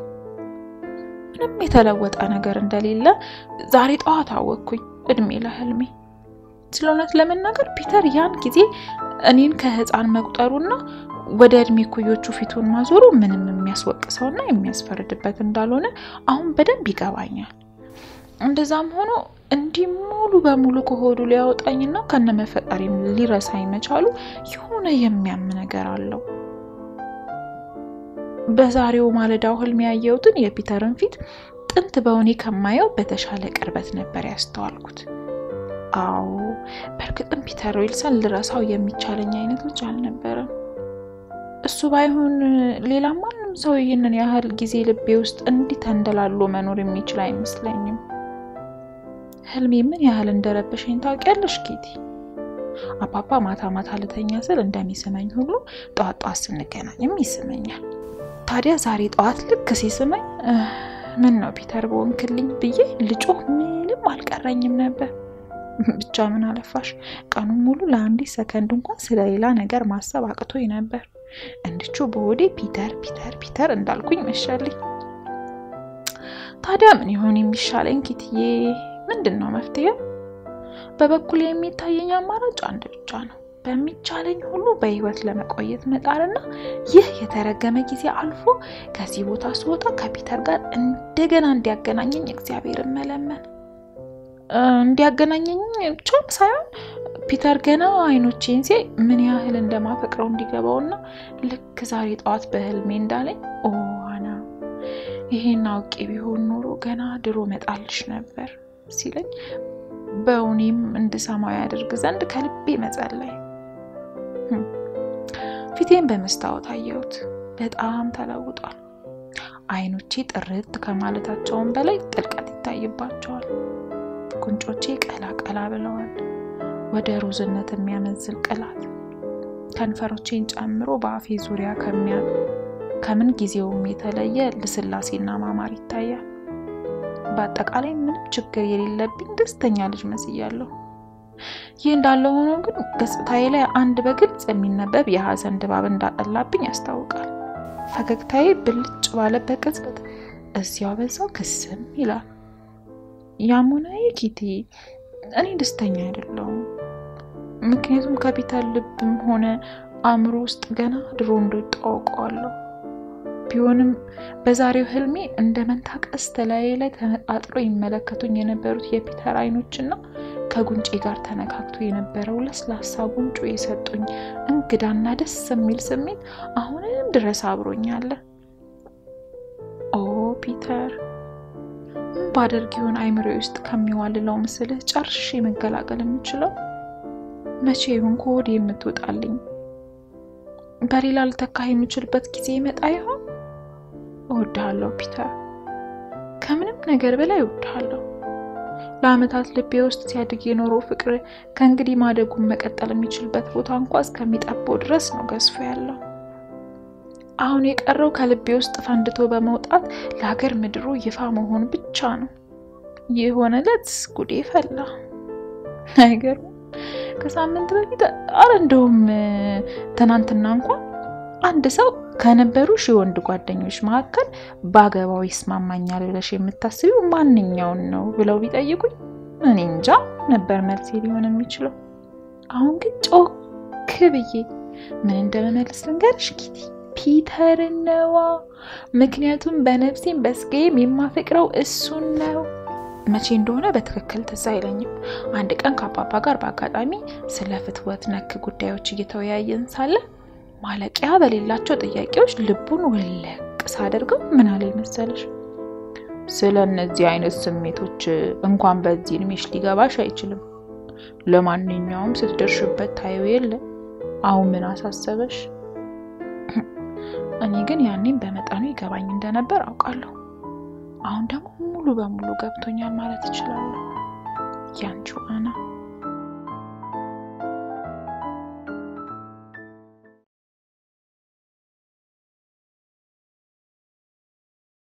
ምንም የተለወጠ ነገር እንደሌለ ዛሬ ጠዋት አወቅኩኝ። እድሜ ለህልሜ። ስለ እውነት ለመናገር ፒተር ያን ጊዜ እኔን ከህፃን መቁጠሩና ወደ እድሜ ኩዮቹ ፊቱን ማዞሩ ምንም የሚያስወቅሰውና የሚያስፈርድበት እንዳልሆነ አሁን በደንብ ይገባኛል። እንደዛም ሆኖ እንዲህ ሙሉ በሙሉ ከሆዱ ሊያወጣኝና ከነመፈጠሪም ሊረሳኝ መቻሉ የሆነ የሚያም ነገር አለው። በዛሬው ማለዳው ህልም ያየሁትን የፒተርን ፊት ጥንት በእውኔ ከማየው በተሻለ ቅርበት ነበር ያስተዋልኩት። አዎ በእርግጥም ፒተር ዊልሰን ልረሳው የሚቻለኝ አይነት ልጅ አልነበረም። እሱ ባይሆን ሌላ ማንም ሰው ይህንን ያህል ጊዜ ልቤ ውስጥ እንዲህ ተንደላሎ መኖር የሚችል አይመስለኝም። ህልሜ ምን ያህል እንደረበሸኝ ታውቂያለሽ ጌቲ? አባባ ማታ ማታ ልተኛ ስል እንደሚስመኝ ሁሉ ጠዋት ጠዋት ስንገናኝም ይስመኛል። ታዲያ ዛሬ ጠዋት ልክ ሲስመኝ ምን ነው ፒተር በወንክልኝ ብዬ ልጮህ ምንም አልቀረኝም ነበር። ብቻ ምን አለፋሽ ቀኑን ሙሉ ለአንዲት ሰከንድ እንኳን ስለሌላ ነገር ማሰብ አቅቶኝ ነበር። እንድቹ በሆዴ ፒተር ፒተር ፒተር እንዳልኩኝ መሸልኝ። ታዲያ ምን ይሆን የሚሻለኝ ኪትዬ? ምንድን ነው መፍትሄው? በበኩል የሚታየኝ አማራጭ አንድ ብቻ ነው። በሚቻለኝ ሁሉ በህይወት ለመቆየት መጣርና ይህ የተረገመ ጊዜ አልፎ ከዚህ ቦታ ስወጣ ከፒተር ጋር እንደገና እንዲያገናኘኝ እግዚአብሔርን መለመን። እንዲያገናኘኝ ብቻም ሳይሆን ፒተር ገና አይኖቼን ሲያይ ምን ያህል እንደማፈቅረው እንዲገባውና ልክ ዛሬ ጠዋት በህልሜ እንዳለኝ ኦ አና ይሄን አውቄ ቢሆን ኖሮ ገና ድሮ መጣልሽ ነበር ሲለኝ በእውኔም እንድሰማው ያደርግ ዘንድ ከልቤ መጸለይ። ፊቴን በመስታወት አየሁት። በጣም ተለውጧል። አይኖቼ ጥርት ከማለታቸውም በላይ ጥልቀት ይታይባቸዋል። ጉንጮቼ ቀላ ቀላ ብለዋል፣ ወደ ሮዝነት የሚያመዝን ቅላት። ከንፈሮቼን ጨምሮ በአፌ ዙሪያ ከምን ጊዜውም የተለየ ልስላሴና ማማር ይታያል። በአጠቃላይ ምንም ችግር የሌለብኝ ደስተኛ ልጅ መስያለሁ። ይህ እንዳለ ሆኖ ግን ገጽታዬ ላይ አንድ በግልጽ የሚነበብ የሀዘን ድባብ እንዳጠላብኝ ያስታውቃል። ፈገግታዬ ብልጭ ባለበት ቅጽበት እዚያው በዛው ክስም ይላል። ያሙናዬ ኪቲ፣ እኔ ደስተኛ አይደለሁም። ምክንያቱም ከፒተር ልብም ሆነ አእምሮ ውስጥ ገና ድሮ እንደወጣ አውቀዋለሁ። ቢሆንም በዛሬው ህልሜ እንደ መንታ ቀስት ላዬ ላይ ተነጣጥሎ ይመለከቱኝ የነበሩት የፒተር አይኖችና ከጉንጬ ጋር ተነካክቶ የነበረው ለስላሳ ጉንጮ የሰጡኝ እንግዳና ደስ የሚል ስሜት አሁንም ድረስ አብሮኛለ። ኦ ፒተር፣ ምን ባደርግ ይሆን አይምሮ ውስጥ ከሚዋልለው ምስልህ ጨርሼ መገላገል የምችለው? መቼ ይሆን ከሆድ የምትወጣልኝ? በሌላ ልተካ የምችልበት ጊዜ ይመጣ ይሆን? እወድሃለሁ ፒተር፣ ከምንም ነገር በላይ እወድሃለሁ። ለአመታት ልቤ ውስጥ ሲያድግ የኖረው ፍቅር ከእንግዲህ ማደጉን መቀጠል የሚችልበት ቦታ እንኳ እስከሚጠበው ድረስ ነው ገዝፎ ያለው። አሁን የቀረው ከልቤ ውስጥ ፈንድቶ በመውጣት ለሀገር ምድሩ ይፋ መሆን ብቻ ነው። ይህ ሆነለት ጉዴ ፈላ። አይገርም? ከሳምንት በፊት አረ እንደውም ትናንትና እንኳን አንድ ሰው ከነበሩ ሺህ ወንድ ጓደኞች መካከል በአገባው ይስማማኛል ብለሽ የምታስቢው ማንኛውን ነው ብለው ቢጠይቁኝ እኔ እንጃ ነበር መልሴ ሊሆን የሚችለው። አሁን ግን ጮክ ብዬ ምን እንደመመልስ ልንገርሽ ኪቲ፣ ፒተርን ነዋ። ምክንያቱም በነፍሴም በስጋዬም የማፈቅረው እሱን ነው። መቼ እንደሆነ በትክክል ትዝ አይለኝም። አንድ ቀን ከአባባ ጋር በአጋጣሚ ስለ ፍትወት ነክ ጉዳዮች እየተወያየን ሳለ ማለቂያ በሌላቸው ጥያቄዎች ልቡን ውልቅ ሳደርገው ምን አለ መሰለሽ? ስለ እነዚህ አይነት ስሜቶች እንኳን በዚህ እድሜሽ ሊገባሽ አይችልም። ለማንኛውም ስትደርሽበት ታየው የለ አሁን ምን አሳሰበሽ? እኔ ግን ያኔም በመጠኑ ይገባኝ እንደነበር አውቃለሁ። አሁን ደግሞ ሙሉ በሙሉ ገብቶኛል ማለት እችላለሁ። ያንቺው አና